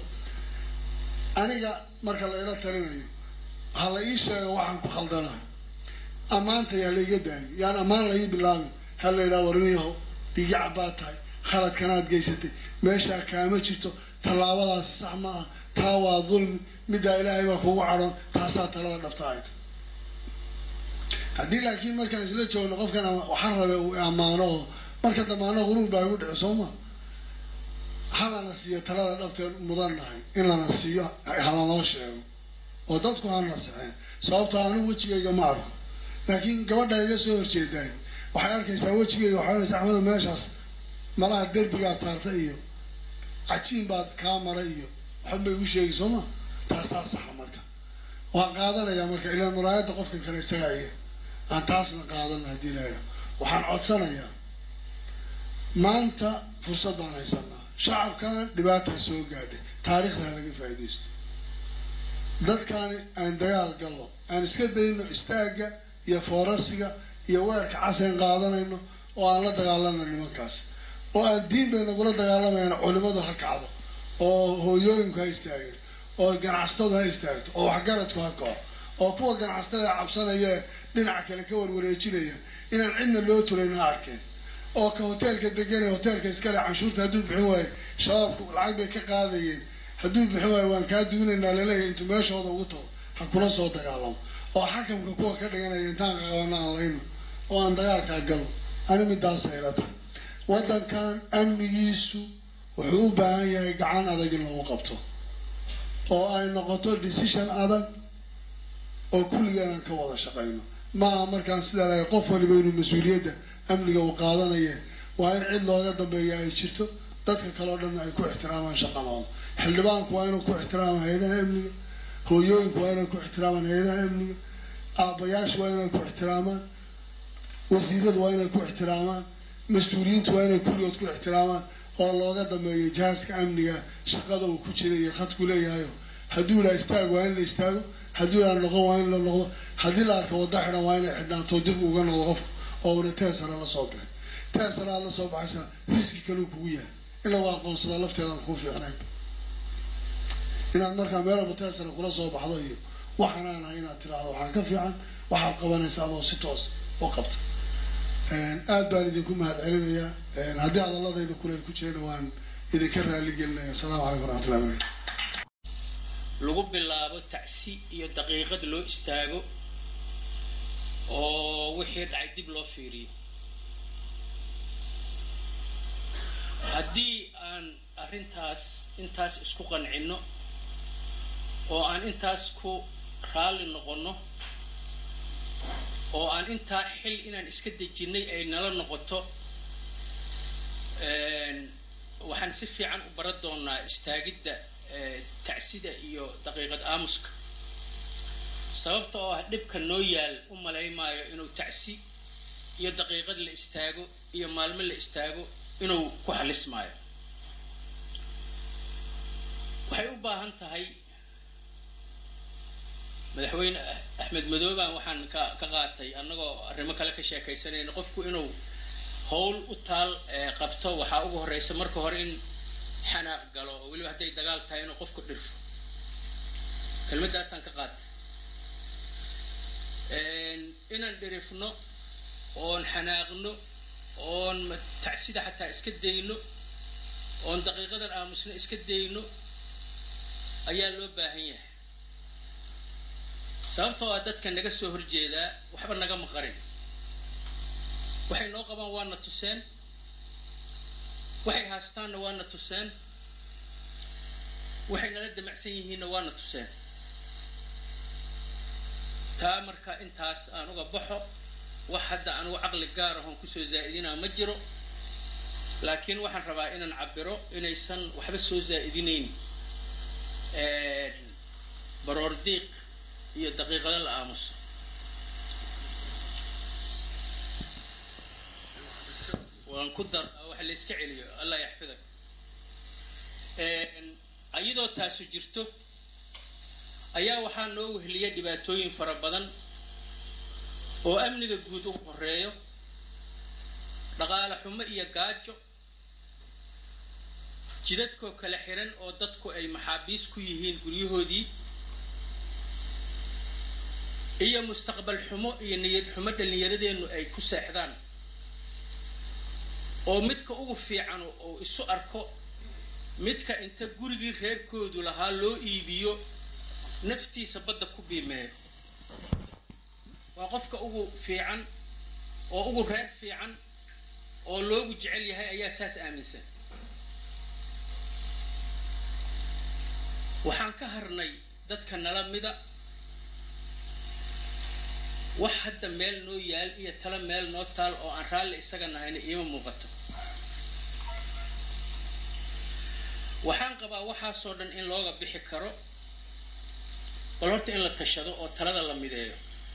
aniga marka la ila talinayo ha la ii sheego waxaan ku khaldana ammaanta yaa la iga daayo yaan ammaan la ii bilaabin ha la yidhaha warniyaho dhigica baad tahay khaladkanaad geysatay meeshaa kaama jirto tallaabadaas sax ma ah taa waa dulmi middaa ilaahay baa kugu cadhoon taasaa talada dhabta ayd haddii laakiin markaan isla joogno qofkan waxaan rabe uu ammaano oo marka damaano quruur baa igu dhici soo maa halana siiyo talada dhabteen mudan nahay in lana siiyo halanoo sheego oo dadku ha nasexeen sababtoo anigu wejigayga ma arko laakiin gabadha iga soo horjeedaay waxay arkaysaa wejigayga waxay onaysa axmedo meeshaas malaha derbigaad saarta iyo cajiin baad kaa maray iyo waxba igu sheegi soo ma taasaa saxa marka waan qaadanayaa marka ilaa muraayadda qofkan kale isagaa iya aan taasna qaadana haddii laha waxaan codsanayaa maanta fursad baan haysanaa shacabkan dhibaataa soo gaadhay taariikhdaa laga faaidaysto dadkaani aan dagaal gallo aan iska dayno istaagga iyo foorarsiga iyo weerka caseen qaadanayno oo aan la dagaalano nimankaas oo aan diin bay nagula dagaalamayaan culimadu ha kacdo oo hooyooyinku ha istaageen oo ganacsatadu ha istaagto oo waxgaradku ha kaco oo kuwa ganacsatada cabsanaya dhinaca kale ka warwareejinaya inaan cidna loo tulayn ha arkeen oo ka hoteelka degan ee hoteelka iskale canshuurta hadduu bixin waayo shabaabku lacag bay ka qaadayeen hadduu bixin waayo waan kaa duunaynaa laleeyahay intuu meeshooda ugu tago ha kula soo dagaalamo oo xakamka kuwa ka dhiganaya intaan qaqabana aan layno oo aan dagaalkaa galo ani midaasa ila tahay waddankan amnigiisu wuxuu u baahan yahay gacan adag in lagu qabto oo ay noqoto decision adag oo kulligaan aan ka wada shaqayno maaha markaan sidaa lahay qof waliba inuu mas-uuliyadda amniga uu qaadanaya waa in cid looga dambeeya ay jirto dadka kaleo dhanna ay ku ixtiraamaan shaqadooda xildhibaanku waa inuu ku ixtiraama hay-adaha amniga hooyooyinku waa inay ku ixtiraamaan hay-adaha amniga aabayaashu waa inay ku ixtiraamaan wasiiradu waa inay ku ixtiraamaan mas-uuliyiintu waa inay kulligood ku ixtiraamaan oo looga dambeeyo jihaaska amniga shaqada uu ku jira iyo khadku leeyahayo hadduu la istaag waa in la istaago hadduu la noqon waa in la noqdo haddii la arka wadda xidhan waa inay xidhnaato dib uga noqdo qofku oo una teesara la soo bixin teesara aad la soo baxaysaa riski kaluu kugu yahay in lagu aqoonsada lafteedaan kuu fiicnayn inaad markaa meel walba teesara kula soo baxdo iyo waxaan aan ahay inaad tiraahdo waxaan ka fiican waxaad qabanaysa adoo si toos u qabta aad baan idinku mahad celinayaa haddii hadaladayda kuleel ku jirana waan idinka raali gelinaya asalaamu calaykum waraxmatullahi barakatu lagu bilaabo tacsi iyo daqiiqad loo istaago oo wixii dhacay dib loo fiiriyo haddii aan arrintaas intaas isku qancinno oo aan intaas ku raalli noqonno oo aan intaa xil inaan iska dejinnay ay nala noqoto waxaan si fiican u baran doonaa istaagidda tacsida iyo daqiiqad aamuska sababta oo ah dhibka noo yaal u malaymaayo inuu tacsi iyo daqiiqad la istaago iyo maalmo la istaago inuu ku xalismaayo waxay u baahan tahay madaxweyne axmed madooban waxaan ka ka qaatay annagoo arrimo kale ka sheekaysanayna qofku inuu howl u taal qabto waxaa ugu horeysa marka hore in xanaaq galo oo weliba hadday dagaal tahay inuu qofku dhirfo kelmadaasaan ka qaatay inaan dhirifno oon xanaaqno oon tacsida xataa iska dayno oon daqiiqadan aamusno iska dayno ayaa loo baahan yahay sababtoo ah dadka naga soo horjeedaa waxba naga maqarin waxay noo qabaan waana tuseen waxay haastaanna waana tuseen waxay nala damacsan yihiinna waana tuseen taa marka intaas aan uga baxo wax hadda anugu caqli gaar ahoon kusoo zaa'idinaa ma jiro laakiin waxaan rabaa inaan cabiro inaysan waxba soo zaa'idinayn baroor diiq iyo daqiiqado la aamuso waan ku dar waxa la iska celiyo allah yaxfidak ayadoo taasu jirto ayaa waxaa noo wehliya dhibaatooyin fara badan oo amniga guud ugu horeeyo dhaqaale xumo iyo gaajo jidadkoo kala xiran oo dadku ay maxaabiis ku yihiin guryahoodii iyo mustaqbal xumo iyo niyad xumo dhallinyaradeennu ay ku seexdaan oo midka ugu fiican oo isu arko midka inta gurigii reerkoodu lahaa loo iibiyo naftiisa badda ku biimeeyo waa qofka ugu fiican oo ugu reer fiican oo loogu jecel yahay ayaa saas aaminsan waxaan ka harnay dadka nala mida wax hadda meel noo yaal iyo tala meel noo taal oo aan raalli isaga nahayna iima muuqato waxaan qabaa waxaasoo dhan in looga bixi karo bal horta in la tashado oo talada la mideeyo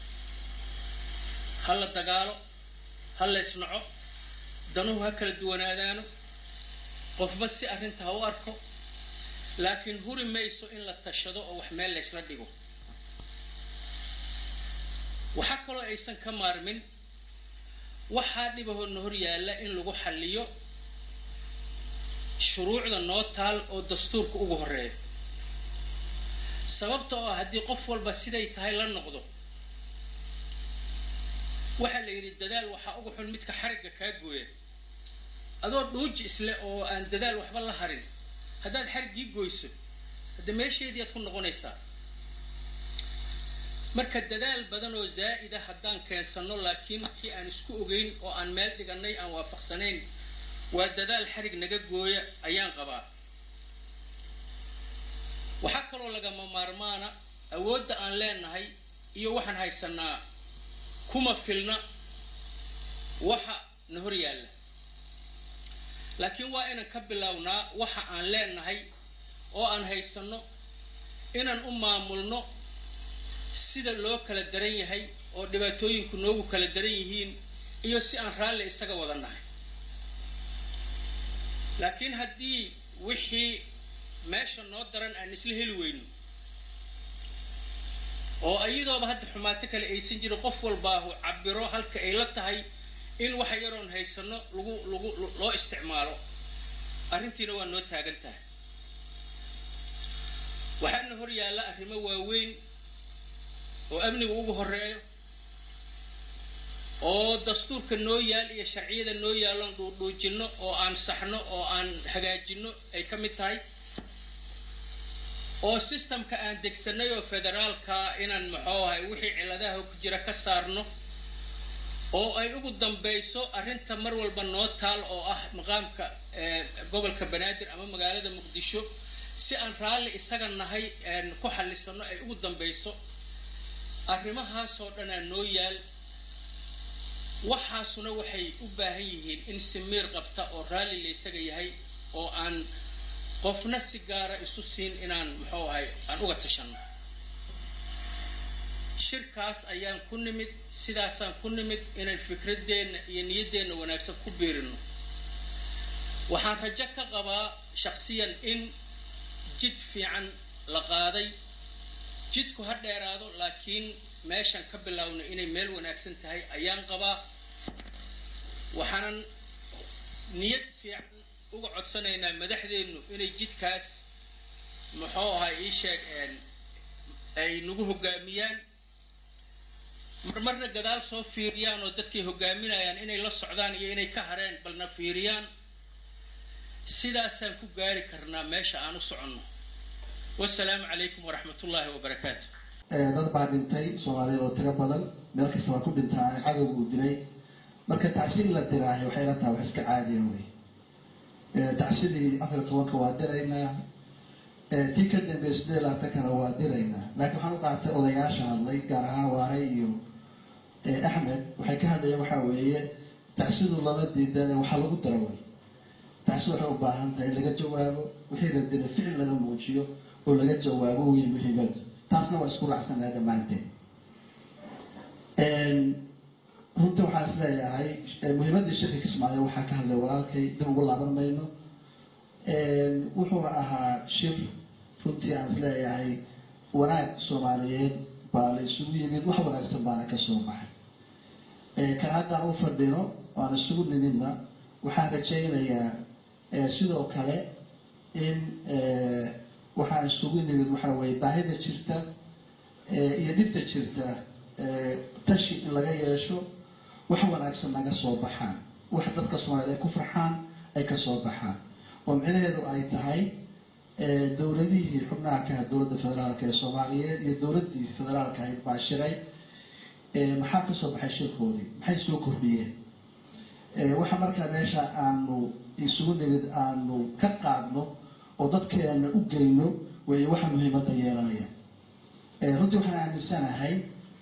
ha la dagaalo ha la isnaco danuhu ha kala duwanaadaano qofba si arrinta ha u arko laakiin huri mayso in la tashado oo wax meel laysla dhigo waxaa kaloo aysan ka maarmin waxaa dhibahoodna hor yaalla in lagu xalliyo shuruucda noo taal oo dastuurka ugu horeeya sababta oo ah haddii qof walba siday tahay la noqdo waxaa la yidhi dadaal waxaa uga xun midka xarigga kaa gooya adoo dhuuji isle oo aan dadaal waxba la harin haddaad xariggii goyso hadda meesheedii aad ku noqonaysaa marka dadaal badan oo zaa'ida haddaan keensanno laakiin wixii aan isku ogeyn oo aan meel dhigannay aan waafaqsanayn waa dadaal xarig naga gooya ayaan qabaa waxaa kaloo lagama maarmaana awoodda aan leenahay iyo waxaan haysanaa kuma filna waxa na hor yaalla laakiin waa inaan ka bilownaa waxa aan leenahay oo aan haysanno inaan u maamulno sida loo kala daran yahay oo dhibaatooyinku noogu kala daran yihiin iyo si aan raalli isaga wada nahay laakiin haddii wixii meesha noo daran aan isla heli weyno oo ayadooba hadda xumaato kale aysan jirin qof walbaahu cabiro halka ay la tahay in waxa yaroon haysano lagu lagu loo isticmaalo arrintiina waa noo taagan tahay waxaana hor yaalla arrimo waaweyn oo amniga ugu horeeyo oo dastuurka noo yaal iyo sharciyada noo yaalloon dhuudhuujinno oo aan saxno oo aan hagaajinno ay ka mid tahay oo sistamka aan degsanay oo federaalka inaan maxuu ahay wixii ciladaha ku jira ka saarno oo ay ugu dambayso arrinta mar walba noo taal oo ah maqaamka gobolka banaadir ama magaalada muqdisho si aan raalli isaga nahay ku xallisano ay ugu dambayso arrimahaasoo dhanaa noo yaal waxaasuna waxay u baahan yihiin in si miir qabta oo raalli la isaga yahay oo aan qofna si gaara isu siin inaan muxuu ahay aan uga tashanno shirkaas ayaan ku nimid sidaasaan ku nimid inaan fikradeenna iyo niyaddeenna wanaagsan ku biirino waxaan rajo ka qabaa shakhsiyan in jid fiican la qaaday jidku ha dheeraado laakiin meeshaan ka biloawna inay meel wanaagsan tahay ayaan qabaa waxaanan niyad fiican uga codsanaynaa madaxdeennu inay jidkaas muxuu ahaa ii sheeg ay nagu hoggaamiyaan marmarna gadaal soo fiiriyaan oo dadkay hoggaaminayaan inay la socdaan iyo inay ka hareen balna fiiriyaan sidaasaan ku gaari karnaa meesha aan u soconno wasalaamu calaykum waraxmatullaahi wabarakaatu dad baa dhintay soomaaliya oo tiro badan meel kasta waa ku dhintaa cadowga uu dilay marka tacsiin la diraayo waxay la tahay wax iska caadiya wey tacsidii afar iyo tobanka waa diraynaa tii ka dambeeya sidee labaatankana waa diraynaa laakiin waxaan u qaatay odayaasha hadlay gaar ahaan waare iyo axmed waxay ka hadlayeen waxaa weeye tacsidu lama diidan waxaa lagu dara wey tacsidu waxay u baahan tahay in laga jawaabo wixii la dilay ficil laga muujiyo oo laga jawaabo wey muhiimadu taasna waa isku raacsanaa dhammaanteen runta waxaan is leeyahay muhiimadii shirka kismaayo waxaa ka hadlay walaalkay dib ugu laaban mayno wuxuuna ahaa shir runtii aan is leeyahay wanaag soomaaliyeed baa la isugu yimid wax wanaagsan baana ka soo baxay kan haddaan u fadhino aan isugu nimidna waxaan rajaynayaa sidoo kale in waxaan isugu nimid waxaa weye baahida jirta iyo dhibta jirta tashi in laga yeesho wax wanaagsan naga soo baxaan wax dadka soomaaliyeed ay ku farxaan ay ka soo baxaan oo micnaheedu ay tahay dowladihii xubnaha ka ah dowladda federaalka ee soomaaliyeed iyo dowladdii federaalka ahayd baa shiray maxaa ka soo baxay shirkoodii maxay soo kordhiyeen waxa markaa meesha aanu isugu nimid aanu ka qaadno oo dadkeena u geyno wey waxa muhiimadda yeelanaya runtii waxaan aaminsanahay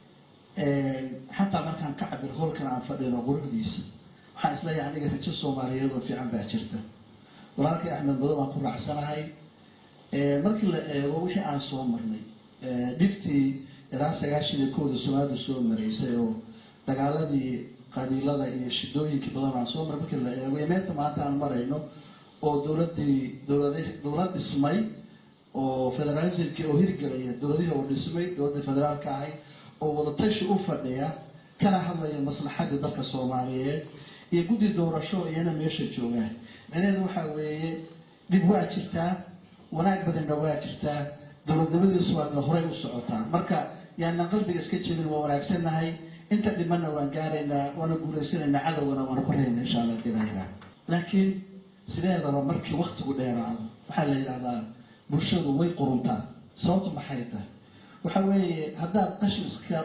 xataa markaan ka cabir hoolkan aan fadhino quruxdiisa waxaan isleeyahay aniga rajo soomaaliyeed oo fiican baa jirta walaalkay axmed mado baan ku raacsanahay markii la eego wixii aan soo marnay dhibtii ilaa sagaashan iyo kowda soomaalida soo maraysay oo dagaaladii qabiilada iyo shidooyinkii badan aan soo maray markii la eego iyo meelta maanta aan marayno oo dowladii dowlad dowlad dhismay oo federalismkii oo hirgelaya dowladihii oo dhismay dowladda federaalka ahay oo wadatashi u fadhiya kana hadlaya maslaxadda dalka soomaaliyeed iyo guddi doorasho iyana meesha joogaan micnaheedu waxaa weeye dhib waa jirtaa wanaag badanna waa jirtaa dowladnimadiisu waa horey u socotaa marka yaanaan qalbiga iska jeedin waa wanaagsannahay inta dhimanna waan gaaraynaa waana guulaysanaynaa cadowgana waana korayna insha allah dilaahira laakiin sideedaba markii waktigu dheeraado waxaa la yidhahdaa bulshadu way quruntaa sababtu maxay tahay waxa weeye haddaad qashin iska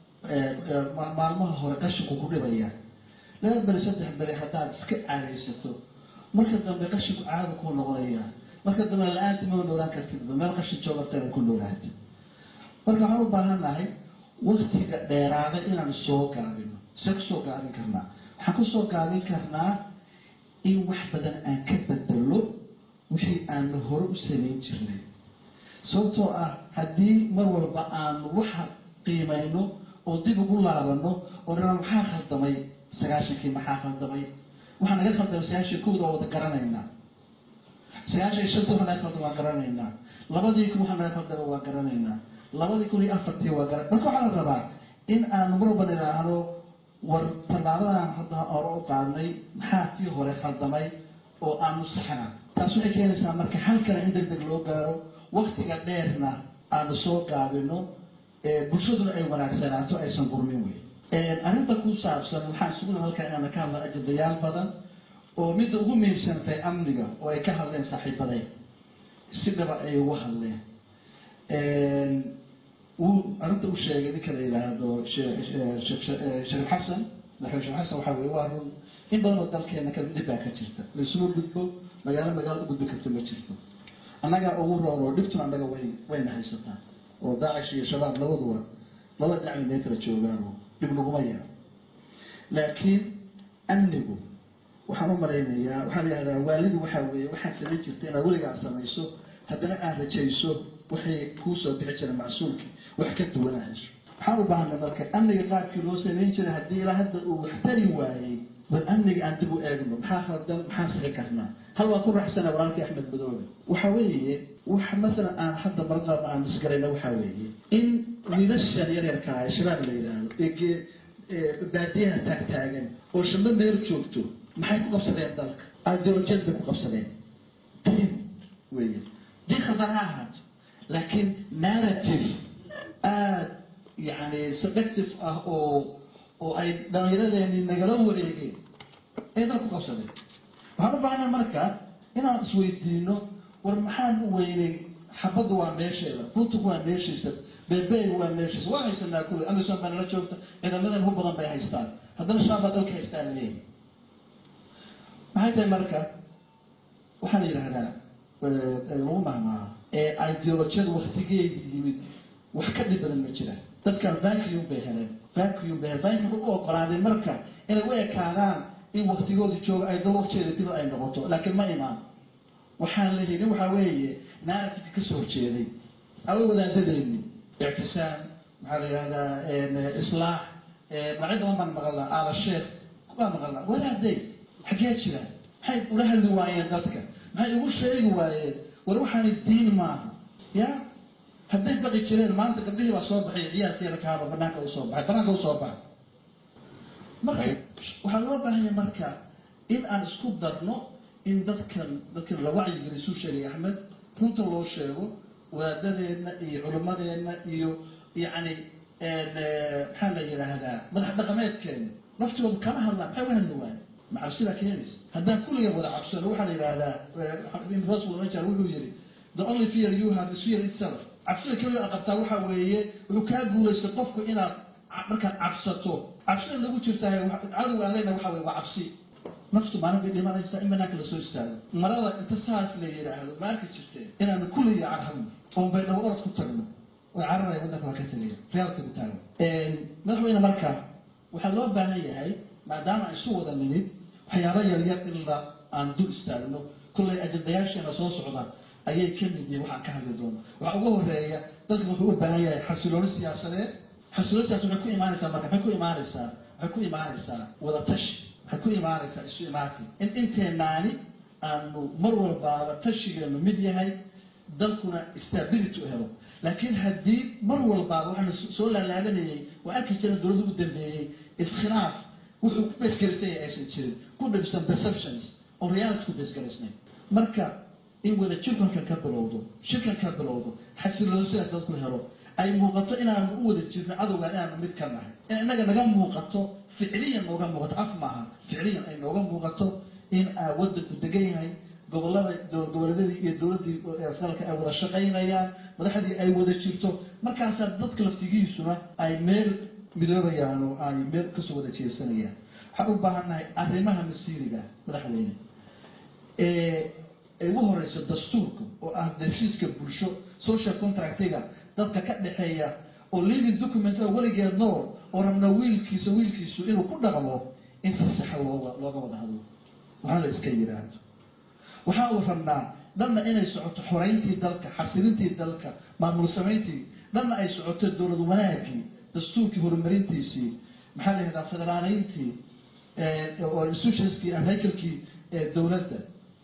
maalmaha hore qashinku ku dhibaya laba beri saddex beri haddaad iska caadaysato marka dambe qashinku caada kuu noqonaya marka dambe la-aanta mama noolaan kartidba meel qashin joogartana ku noolaata marka waxaan u baahannahay waktiga dheeraada inaan soo gaabino see kusoo gaabin karnaa waxaan kusoo gaabin karnaa in wax badan aan ka bedelo wixii aanu hore u samayn jirnay sababtoo ah haddii mar walba aanu waxa qiimayno oo dib ugu laabano oo dhanaa maxaa khaldamay sagaashankii maxaa khaldamay waxaa naga khaldamay sagaashan kowda oo wada garanaynaa sagaashan iyo shantii waxa naga khaldamay waa garanaynaa labadii kun waxa naga khaldamay waa garanaynaa labadii kun iyo afartii waa garan marka waxaa la rabaa in aanu mar walba idhaahno war tallaabadan hadda hore u qaadnay maxaa kii hore khaldamay oo aanu saxna taas waxay keenaysaa marka hal kale in deg deg loo gaaro waktiga dheerna aanu soo gaabino bulshaduna ay wanaagsanaato aysan gurmin wey arrinta ku saabsan waxaan isuguna halkaa inaana ka hadla ajendayaal badan oo midda ugu muhiimsantahay amniga oo ay ka hadleen saaxiibaday si dhaba ay ugu hadleen wuu arrinta u sheegay ninka la yidhaahdo shariif xasan madaxweyne shariif xasan waxaa weye waa run in badan oo dalkeena ka dhib baa ka jirta laysuma gudbo magaalo magaalo u gudbi karto ma jirto annaga ugu roon oo dhibtuna annaga way wayna haysataa oo daacish iyo shabaab labaduba laba dhinac bay mee kala joogaan oo dhib naguma yaro laakiin amnigu waxaan u malaynayaa waxaa la yihahdaa waalidu waxaa weeye waxaad samayn jirta inaad weligaa samayso haddana aad rajayso waxay kuu soo bixi jira macsuulkii wax ka duwanaa hesho waxaan u baahanay marka amniga qaabkii loo samayn jiray haddii ilaa hadda uu wax tari waayey bal amniga aan dib u eegno maxaa khaldan maxaan sixi karnaa hal waa ku raaxsana walaalkii axmed madoobe waxa weeye wax maalan aan hadda marqaab aan isgarayna waxaa weeye in wiilashan yaryarka ah shabaab la yidhaahdo ee baadiyaha taagtaagan oo shamba meel joogto maxay ku qabsadeen dalka ideolojiyad bay ku qabsadeen diin weeye diin khaldan ha ahaato laakiin narrative aada yani seductive ah oo oo ay dhallinyaradeeni nagala wareegeen ay dalka ku qabsadeen waxaan u baahnaa marka inaan isweydiino war maxaan u weynay xabaddu waa meesheeda runtuku waa meeshiisa beebeeg waa meeshiisa waa haysanaa kule amisom baa nala joogta ciidamadan hu badan bay haystaan haddana shabaab baa dalka haystaan leeyi maxay tahay marka waxaa la yidhaahdaa lagu mahmaaha ee ideolojiyada waktigeedii yimid wax ka dhib badan ma jira dadkan vacuum bay heleen vacuum bay heleen vacuum u oggolaaday marka inay u ekaadaan in waktigoodii jooga ay dal waqteeda dibad ay noqoto laakiin ma imaan waxaan la helin waxaa weeye narrativeka kasoo horjeeday awa wadaadadeeni ictisaam maxaa la yidhahdaa islaax magacyo badan baan maqalnaa aala sheekh baa maqalnaa walaaday xaggee jira maxay ula hadli waayeen dadka maxay ugu sheegi waayeen war waxaani diin maaha ya hadday baqi jireen maanta gabdhihii baa soo baxay ciyaalkiina kaaba banaanka usoo baxay banaanka usoo baxa marka waxaa loo baahanya marka in aan isku darno in dadkan dadkan la wacyigeliy suu sheegay axmed runta loo sheego wadaadadeenna iyo culimmadeenna iyo yacni maxaa la yidhaahdaa madax dhaqameedkeena laftigooda kama hadlaan maxay u hadli waaye ma cabsi baa keenaysa haddaan kulligan wada cabsano waxaa la yidhaahdaa rasul najar wuxuu yidhi the only fear you have is fear itself cabsida keliya a qabtaa waxaa weeye wuxuu kaa guulaystay qofku inaad markaad cabsato cabsida lagu jirtaa cadow aan leyna waxa weye waa cabsi naftu maalin bay dhimanaysaa in banaanka lasoo istaago marada inta saas la yidhaahdo ma arki jirteen inaanu kulliga carhabno oon bay dhabo orod ku tagno way cararaya waddanka waa ka tegaya reality ku taago madaxweyne marka waxaa loo baahan yahay maadaama aan isu wada nimid waxyaaba yaryar in la aan dul istaagno kollay ajandayaasheena soo socda ayay ka mid yihiin waxaan ka hadli doono waxaa ugu horeeya dalkan wuxuu u baahan yahay xasilooni siyaasadeed xasilooni siyaasadeed waxay ku imaanaysaa marka maxay ku imaanaysaa waxay ku imaanaysaa wadatashi waxay ku imaanaysaa isu imaati in inteenaani aanu mar walbaaba tashigeenu mid yahay dalkuna stability u helo laakiin haddii mar walbaaba waxaanu soo laalaabanayay waa arki jira dowladda u dambeeyey iskhilaaf wuxuu ku beesgaraysanya aysan jirin ku dhibsan perceptions oo reality ku beesgaraysnayn marka in wada jirkankan ka bilowdo shirkan ka bilowdo xasilooni sidaas dadku helo ay muuqato inaanu u wada jirno cadowgaan inaanu mid ka nahay in inaga naga muuqato ficliyan nooga muuqato af maaha ficliyan ay nooga muuqato in aa wadanku degan yahay gobolada goboleedadii iyo dowladdii federaalka ay wada shaqaynayaan madaxdii ay wada jirto markaasaa dadka laftigiisuna ay meel midoobayaan oo ay meel kasoo wada jeesanayaan waxaan u baahannahay arrimaha masiiriga madaxweyne ee ay ugu horeyso dastuurka oo ah heshiiska bulsho social contractiga dadka ka dhexeeya oo living document oo weligeed nool oo rabna wiilkiisa wiilkiisu inuu ku dhaqmo in si saxa looga looga wada hadlo waxaa la iska yidhaahdo waxaa uu rabnaa dhanna inay socoto xoreyntii dalka xasilintii dalka maamul samayntii dhanna ay socoto dowlad wanaagii dastuurkii horumarintiisii maxaa la yihahdaa federaaleyntii oo institutionskii ama haykalkii dowladda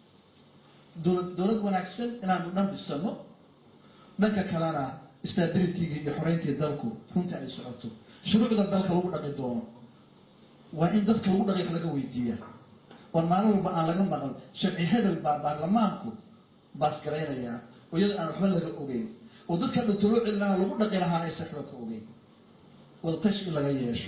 dowlad dowlad wanaagsan inaanu dhan dhisano dhanka kalena stabilitygii iyo xoreyntii dalku runtii ay socoto shuruucda dalka lagu dhaqi doono waa in dadka lagu dhaqi laga weydiiya oon maalin walba aan laga maqan sharci hebel baa baarlamaanku baasgaraynayaa oo iyada aan waxba laga ogeyn oo dadka dhatoloo celinaha lagu dhaqi lahaa aysan waxba ka ogeyn wadatashi in laga yeesho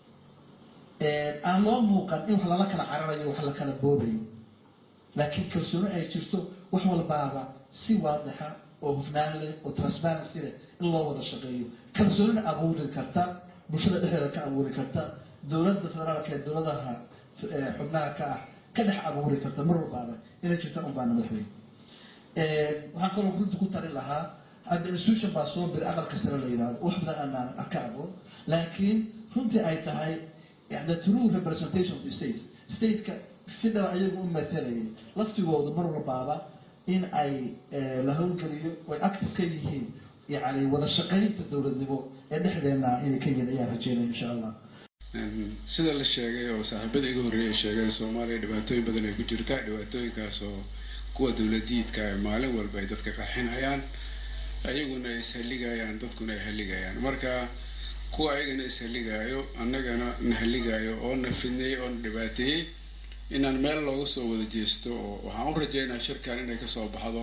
aan loo muuqan in wax lala kala cararayo wax la kala boobayo laakiin kalsooni ay jirto wax walbaaba si waadixa oo hufnaan leh oo transparency leh in loo wada shaqeeyo kalsoonina abuuri karta bulshada dhexdeeda ka abuuri karta dowladda federaalka ee dowladaha xubnaha ka ah ka dhex abuuri karta mar walbaaba inay jirta un baana madaxweyne waxaan kaloo runta ku tari lahaa hadda institution baa soo biri aqalka sare la yidhahdo wax badan aanaan ka aqoon laakiin runtii ay tahay yani true representation of the states stateka si dhaba ayagu u matalayay laftigoodu mar walbaaba in ay la howlgeliyo oy active ka yihiin yani wada shaqaynta dowladnimo ee dhexdeena inay ka yihiin ayaan rajeynaya insha allah sida la sheegay oo saaxiibada iga horreeyay sheegeen soomaaliya dhibaatooyin badan ay ku jirtaa dhibaatooyinkaas oo kuwa dowladiidka ay maalin walba ay dadka qarxinayaan ayaguna ay ishalligayaan dadkuna ay halligayaan marka kuwa ayagana ishalligaayo annagana na halligaayo oo na fidneeyey oo na dhibaateeyey inaan meel looga soo wada jeesto oo waxaan u rajeynaa shirkan inay kasoo baxdo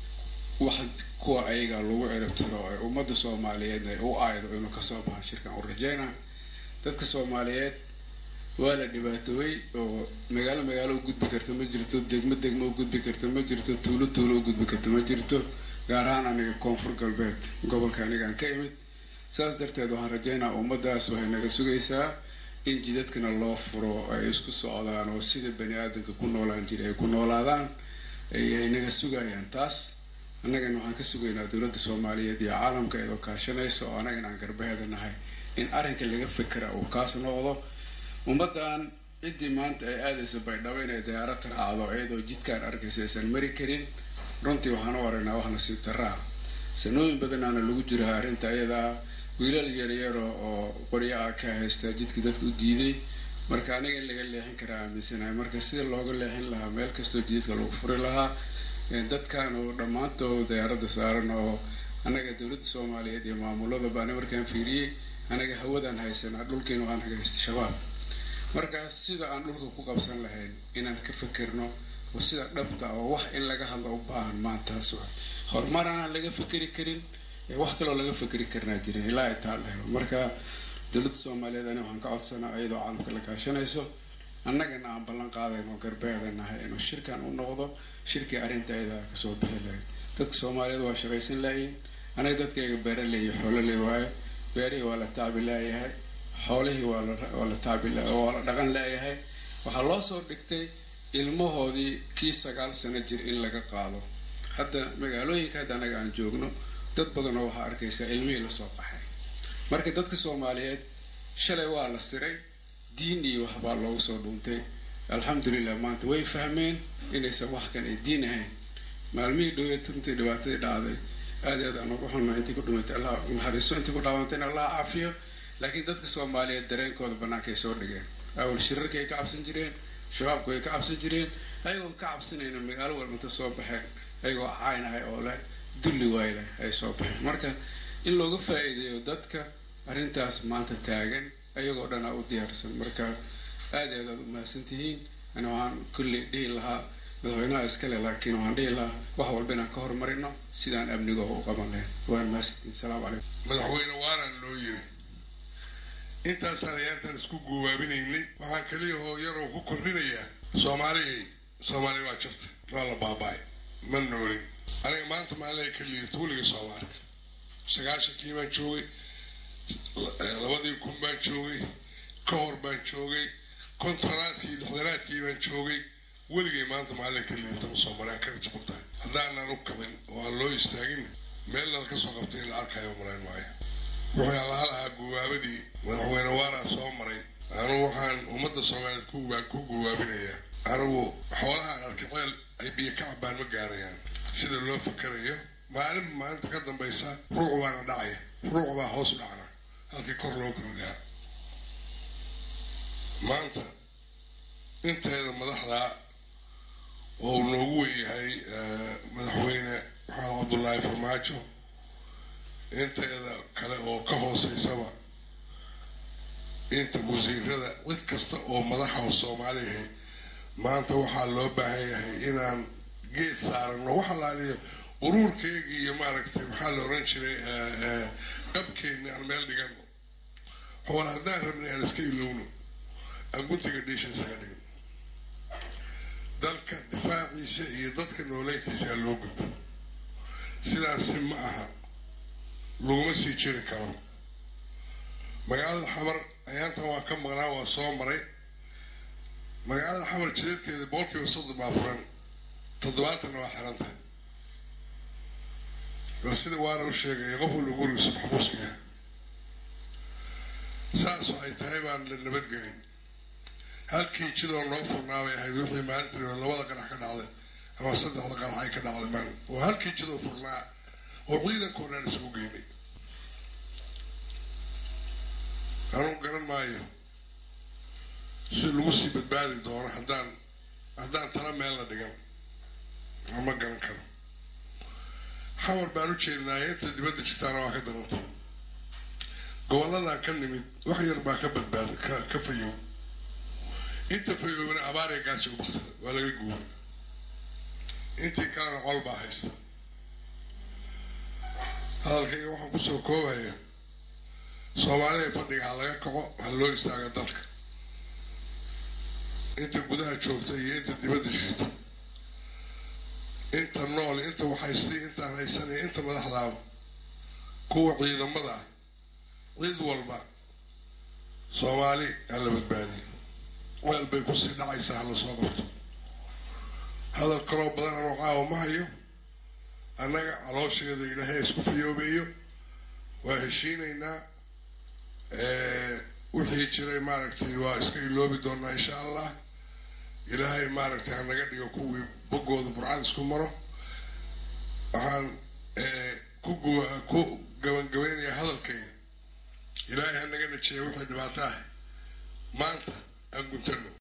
wax kuwa ayaga lagu ciribtiro ee ummadda soomaaliyeedna ay u aaydo inuu kasoo baxo shirkan u rajeynaa dadka soomaaliyeed waa la dhibaatoobay oo magaalo magaalo u gudbi karta ma jirto degmo degmo u gudbi karta ma jirto tuulo tuulo u gudbi karta ma jirto gaar ahaan aniga koonfur galbeed gobolka anigaan ka imid saas darteed waxaan rajeynaa ummadaas waxay naga sugaysaa in jidadkana loo furo ay isku socdaan oo sida bani aadamka ku noolaan jiray ay ku noolaadaan ay naga sugayaan taas annagana waxaan ka sugaynaa dowladda soomaaliyeed iyo caalamka iyadoo kaashanaysa oo annagana aan garbaheeda nahay in arrinka laga fikra uu kaas noqdo ummaddan ciddii maanta ay aadayso baydhabo inay diyaarad raacdo iyadoo jidkaan arkaysa aysan mari karin runtii waxaan u aragnaa wax nasiib darraa sanooyin badanaana lagu jiraa arrinta iyadaa wiilal yaryaro oo qoryo ah ka haystaa jidka dadka u diiday marka aniga in laga leexin karaa aaminsanahay marka sida looga leexin lahaa meel kastoo jidadka lagu furi lahaa dadkan oo dhammaantood diyaaradda saaran oo annaga dowladda soomaaliyeed iyo maamuladaba ani markaan fiiriyey anaga hawadaan haysanaa dhulkiina waxaan haga haysta shabaab marka sida aan dhulka ku qabsan lahayn inaan ka fikirno oo sida dhabta oo wax in laga hadlo u baahan maantaas wa horumar aanan laga fikeri karin wax kaloo laga fikeri karnaa jirin ilaa ay taa la helo marka dowladda soomaaliyeed ani waxaan ka codsanaa iyadoo caalamka la kaashanayso annagana aan ballan qaadayno garbeeda nahay inuu shirkan u noqdo shirkii arrinta ayada kasoo bixi lahayd dadka soomaaliyeed waa shaqaysan laayihin anaga dadkayga beeraley iyo xoololey waayo beerihii waa la tacbi laayahay xoolihii waa la tacbi waa la dhaqan laayahay waxaa loo soo dhigtay ilmahoodii kii sagaal sano jir in laga qaado hadda magaalooyinka hadda anaga aan joogno dad badanoo waxaa arkaysaa ilmihii lasoo qaxay marka dadka soomaaliyeed shalay waa la siray diin iyo waxbaa loogu soo dhuuntay alxamdulilah maanta way fahmeen inaysan wax kan ay diin ahayn maalmihii dhaweed runtii dhibaatadii dhacday aad i aad aan ugu xunna intii ku dhimatay allah naxariiso intii ku dhaawantayna allah caafiyo laakiin dadka soomaaliyeed dareenkooda bannaankay soo dhigeen awal shirarkii ay ka cabsan jireen shabaabku ay ka cabsan jireen ayagoo ka cabsanayna magaalo walbanta soo baxeen ayagoo caynahay oo leh dulli waay leh ay soo baxeen marka in looga faa-iideeyo dadka arrintaas maanta taagan ayagoo dhan aa u diyaarsan marka aad i aad aad u mahadsantihiin ani waxaan kulley dhihi lahaa madaxweynaha iskale laakiin waxaan dhihi lahaa wax walba inaan ka horumarino sidaan amnigo u qaban lahayn waan mahadsantihiin salaamu calaykum madaxweyne waaraan loo yiri intaasaan ayaantan isku guubaabinaynay waxaan kaliya oo yaroo ku kordhinayaa soomaaliyay soomaaliya waa jirta waa la baaba-ay ma noolin aniga maanta maalay ka liidata weliga sooma arka sagaashankii baan joogay labadii kun baan joogay ka hor baan joogay kontonaadkii lixdanaadkii baan joogay weligay maanta maalay ka liidata ma soo maraan kara jabal tahay haddaanan u kabin oo aan loo istaagin meel lala ka soo qabtay in la arkayo marayn maayo wuxuu allaha lahaa guwaabadii madaxweyne waaraa soo maray anugu waxaan ummadda soomaaliyeed ku guwaabinayaa anigu xoolahaan arkiceel ay biyo ka cabaan ma gaarayaan sida loo fakarayo maalin maalinta ka dambaysa ruuc baana dhacaya ruuc baa hoos u dhacna halkii kor loo kordhaa maanta inteeda madaxdaa oo uu noogu wenyahay madaxweyne maxamed cabdullaahi farmaajo inteeda kale oo ka hooseysaba inta wasiirada cid kasta oo madaxa oo soomaaliyahay maanta waxaa loo baahan yahay inaan geed saarano waxa laaliyo uruurkeygii iyo maaragtay maxaa la oran jiray qabkeenni aan meel dhigano xool haddaan rabnay aan iska ilowno aan guntiga dhiisha isaga dhigno dalka difaaciisa iyo dadka nooleyntiisa aa loo gudbo sidaasi ma aha laguma sii jiri karo magaalada xamar ayaantan waa ka maqnaa waa soo maray magaalada xamar jideedkeeda boqolkiiba soddon baa furan toddobaatanna waa xiran tahay waa sida waana u sheegaya qof walba gurigiisa maxbuuska yahay saasoo ay tahay baan la nabadgelin halkii jidoo noo furnaa bay ahayd wixii maalintii labada qanax ka dhacday ama saddexda qanax ay ka dhacday maalin waa halkii jidoo furnaa oo ciidankoo dhan isugu geynay anugu garan maayo si lagu sii badbaadi doono haddaan haddaan tala meel la dhigan ma garan karo xamar baan u jeednaaye inta dibadda jirtaana waa ka daranta gobolladan ka nimid wax yar baa ka badbaada ka ka fayow inta fayoobana abaaree gaajo u baksada waa laga guura intii kalena col baa haysta hadalkayga waxaan kusoo koobaya soomaalida fadhiga ha laga kaco ha loo istaaga dalka inta gudaha joogta iyo inta dibadda jirta inta nool inta waxhaystay intaan haysanay inta madaxdaaba kuwa ciidamada ah cid walba soomaali ha la badbaadiyo meel bay kusii dhacaysaa ha lasoo qabto hadal kaloo badan anoo caawa ma hayo annaga caloosheeda ilaahay isku fayoobeeyo waa heshiinaynaa wixii jiray maaragtay waa iska iloobi doonaa insha allah ilaahay maaragtay hanaga dhigo kuwii boggooda burcad isku maro waxaan ku ku gabangabeynayaa hadalkayga ilaahay hanaga najiya wixii dhibaato ah maanta aan guntano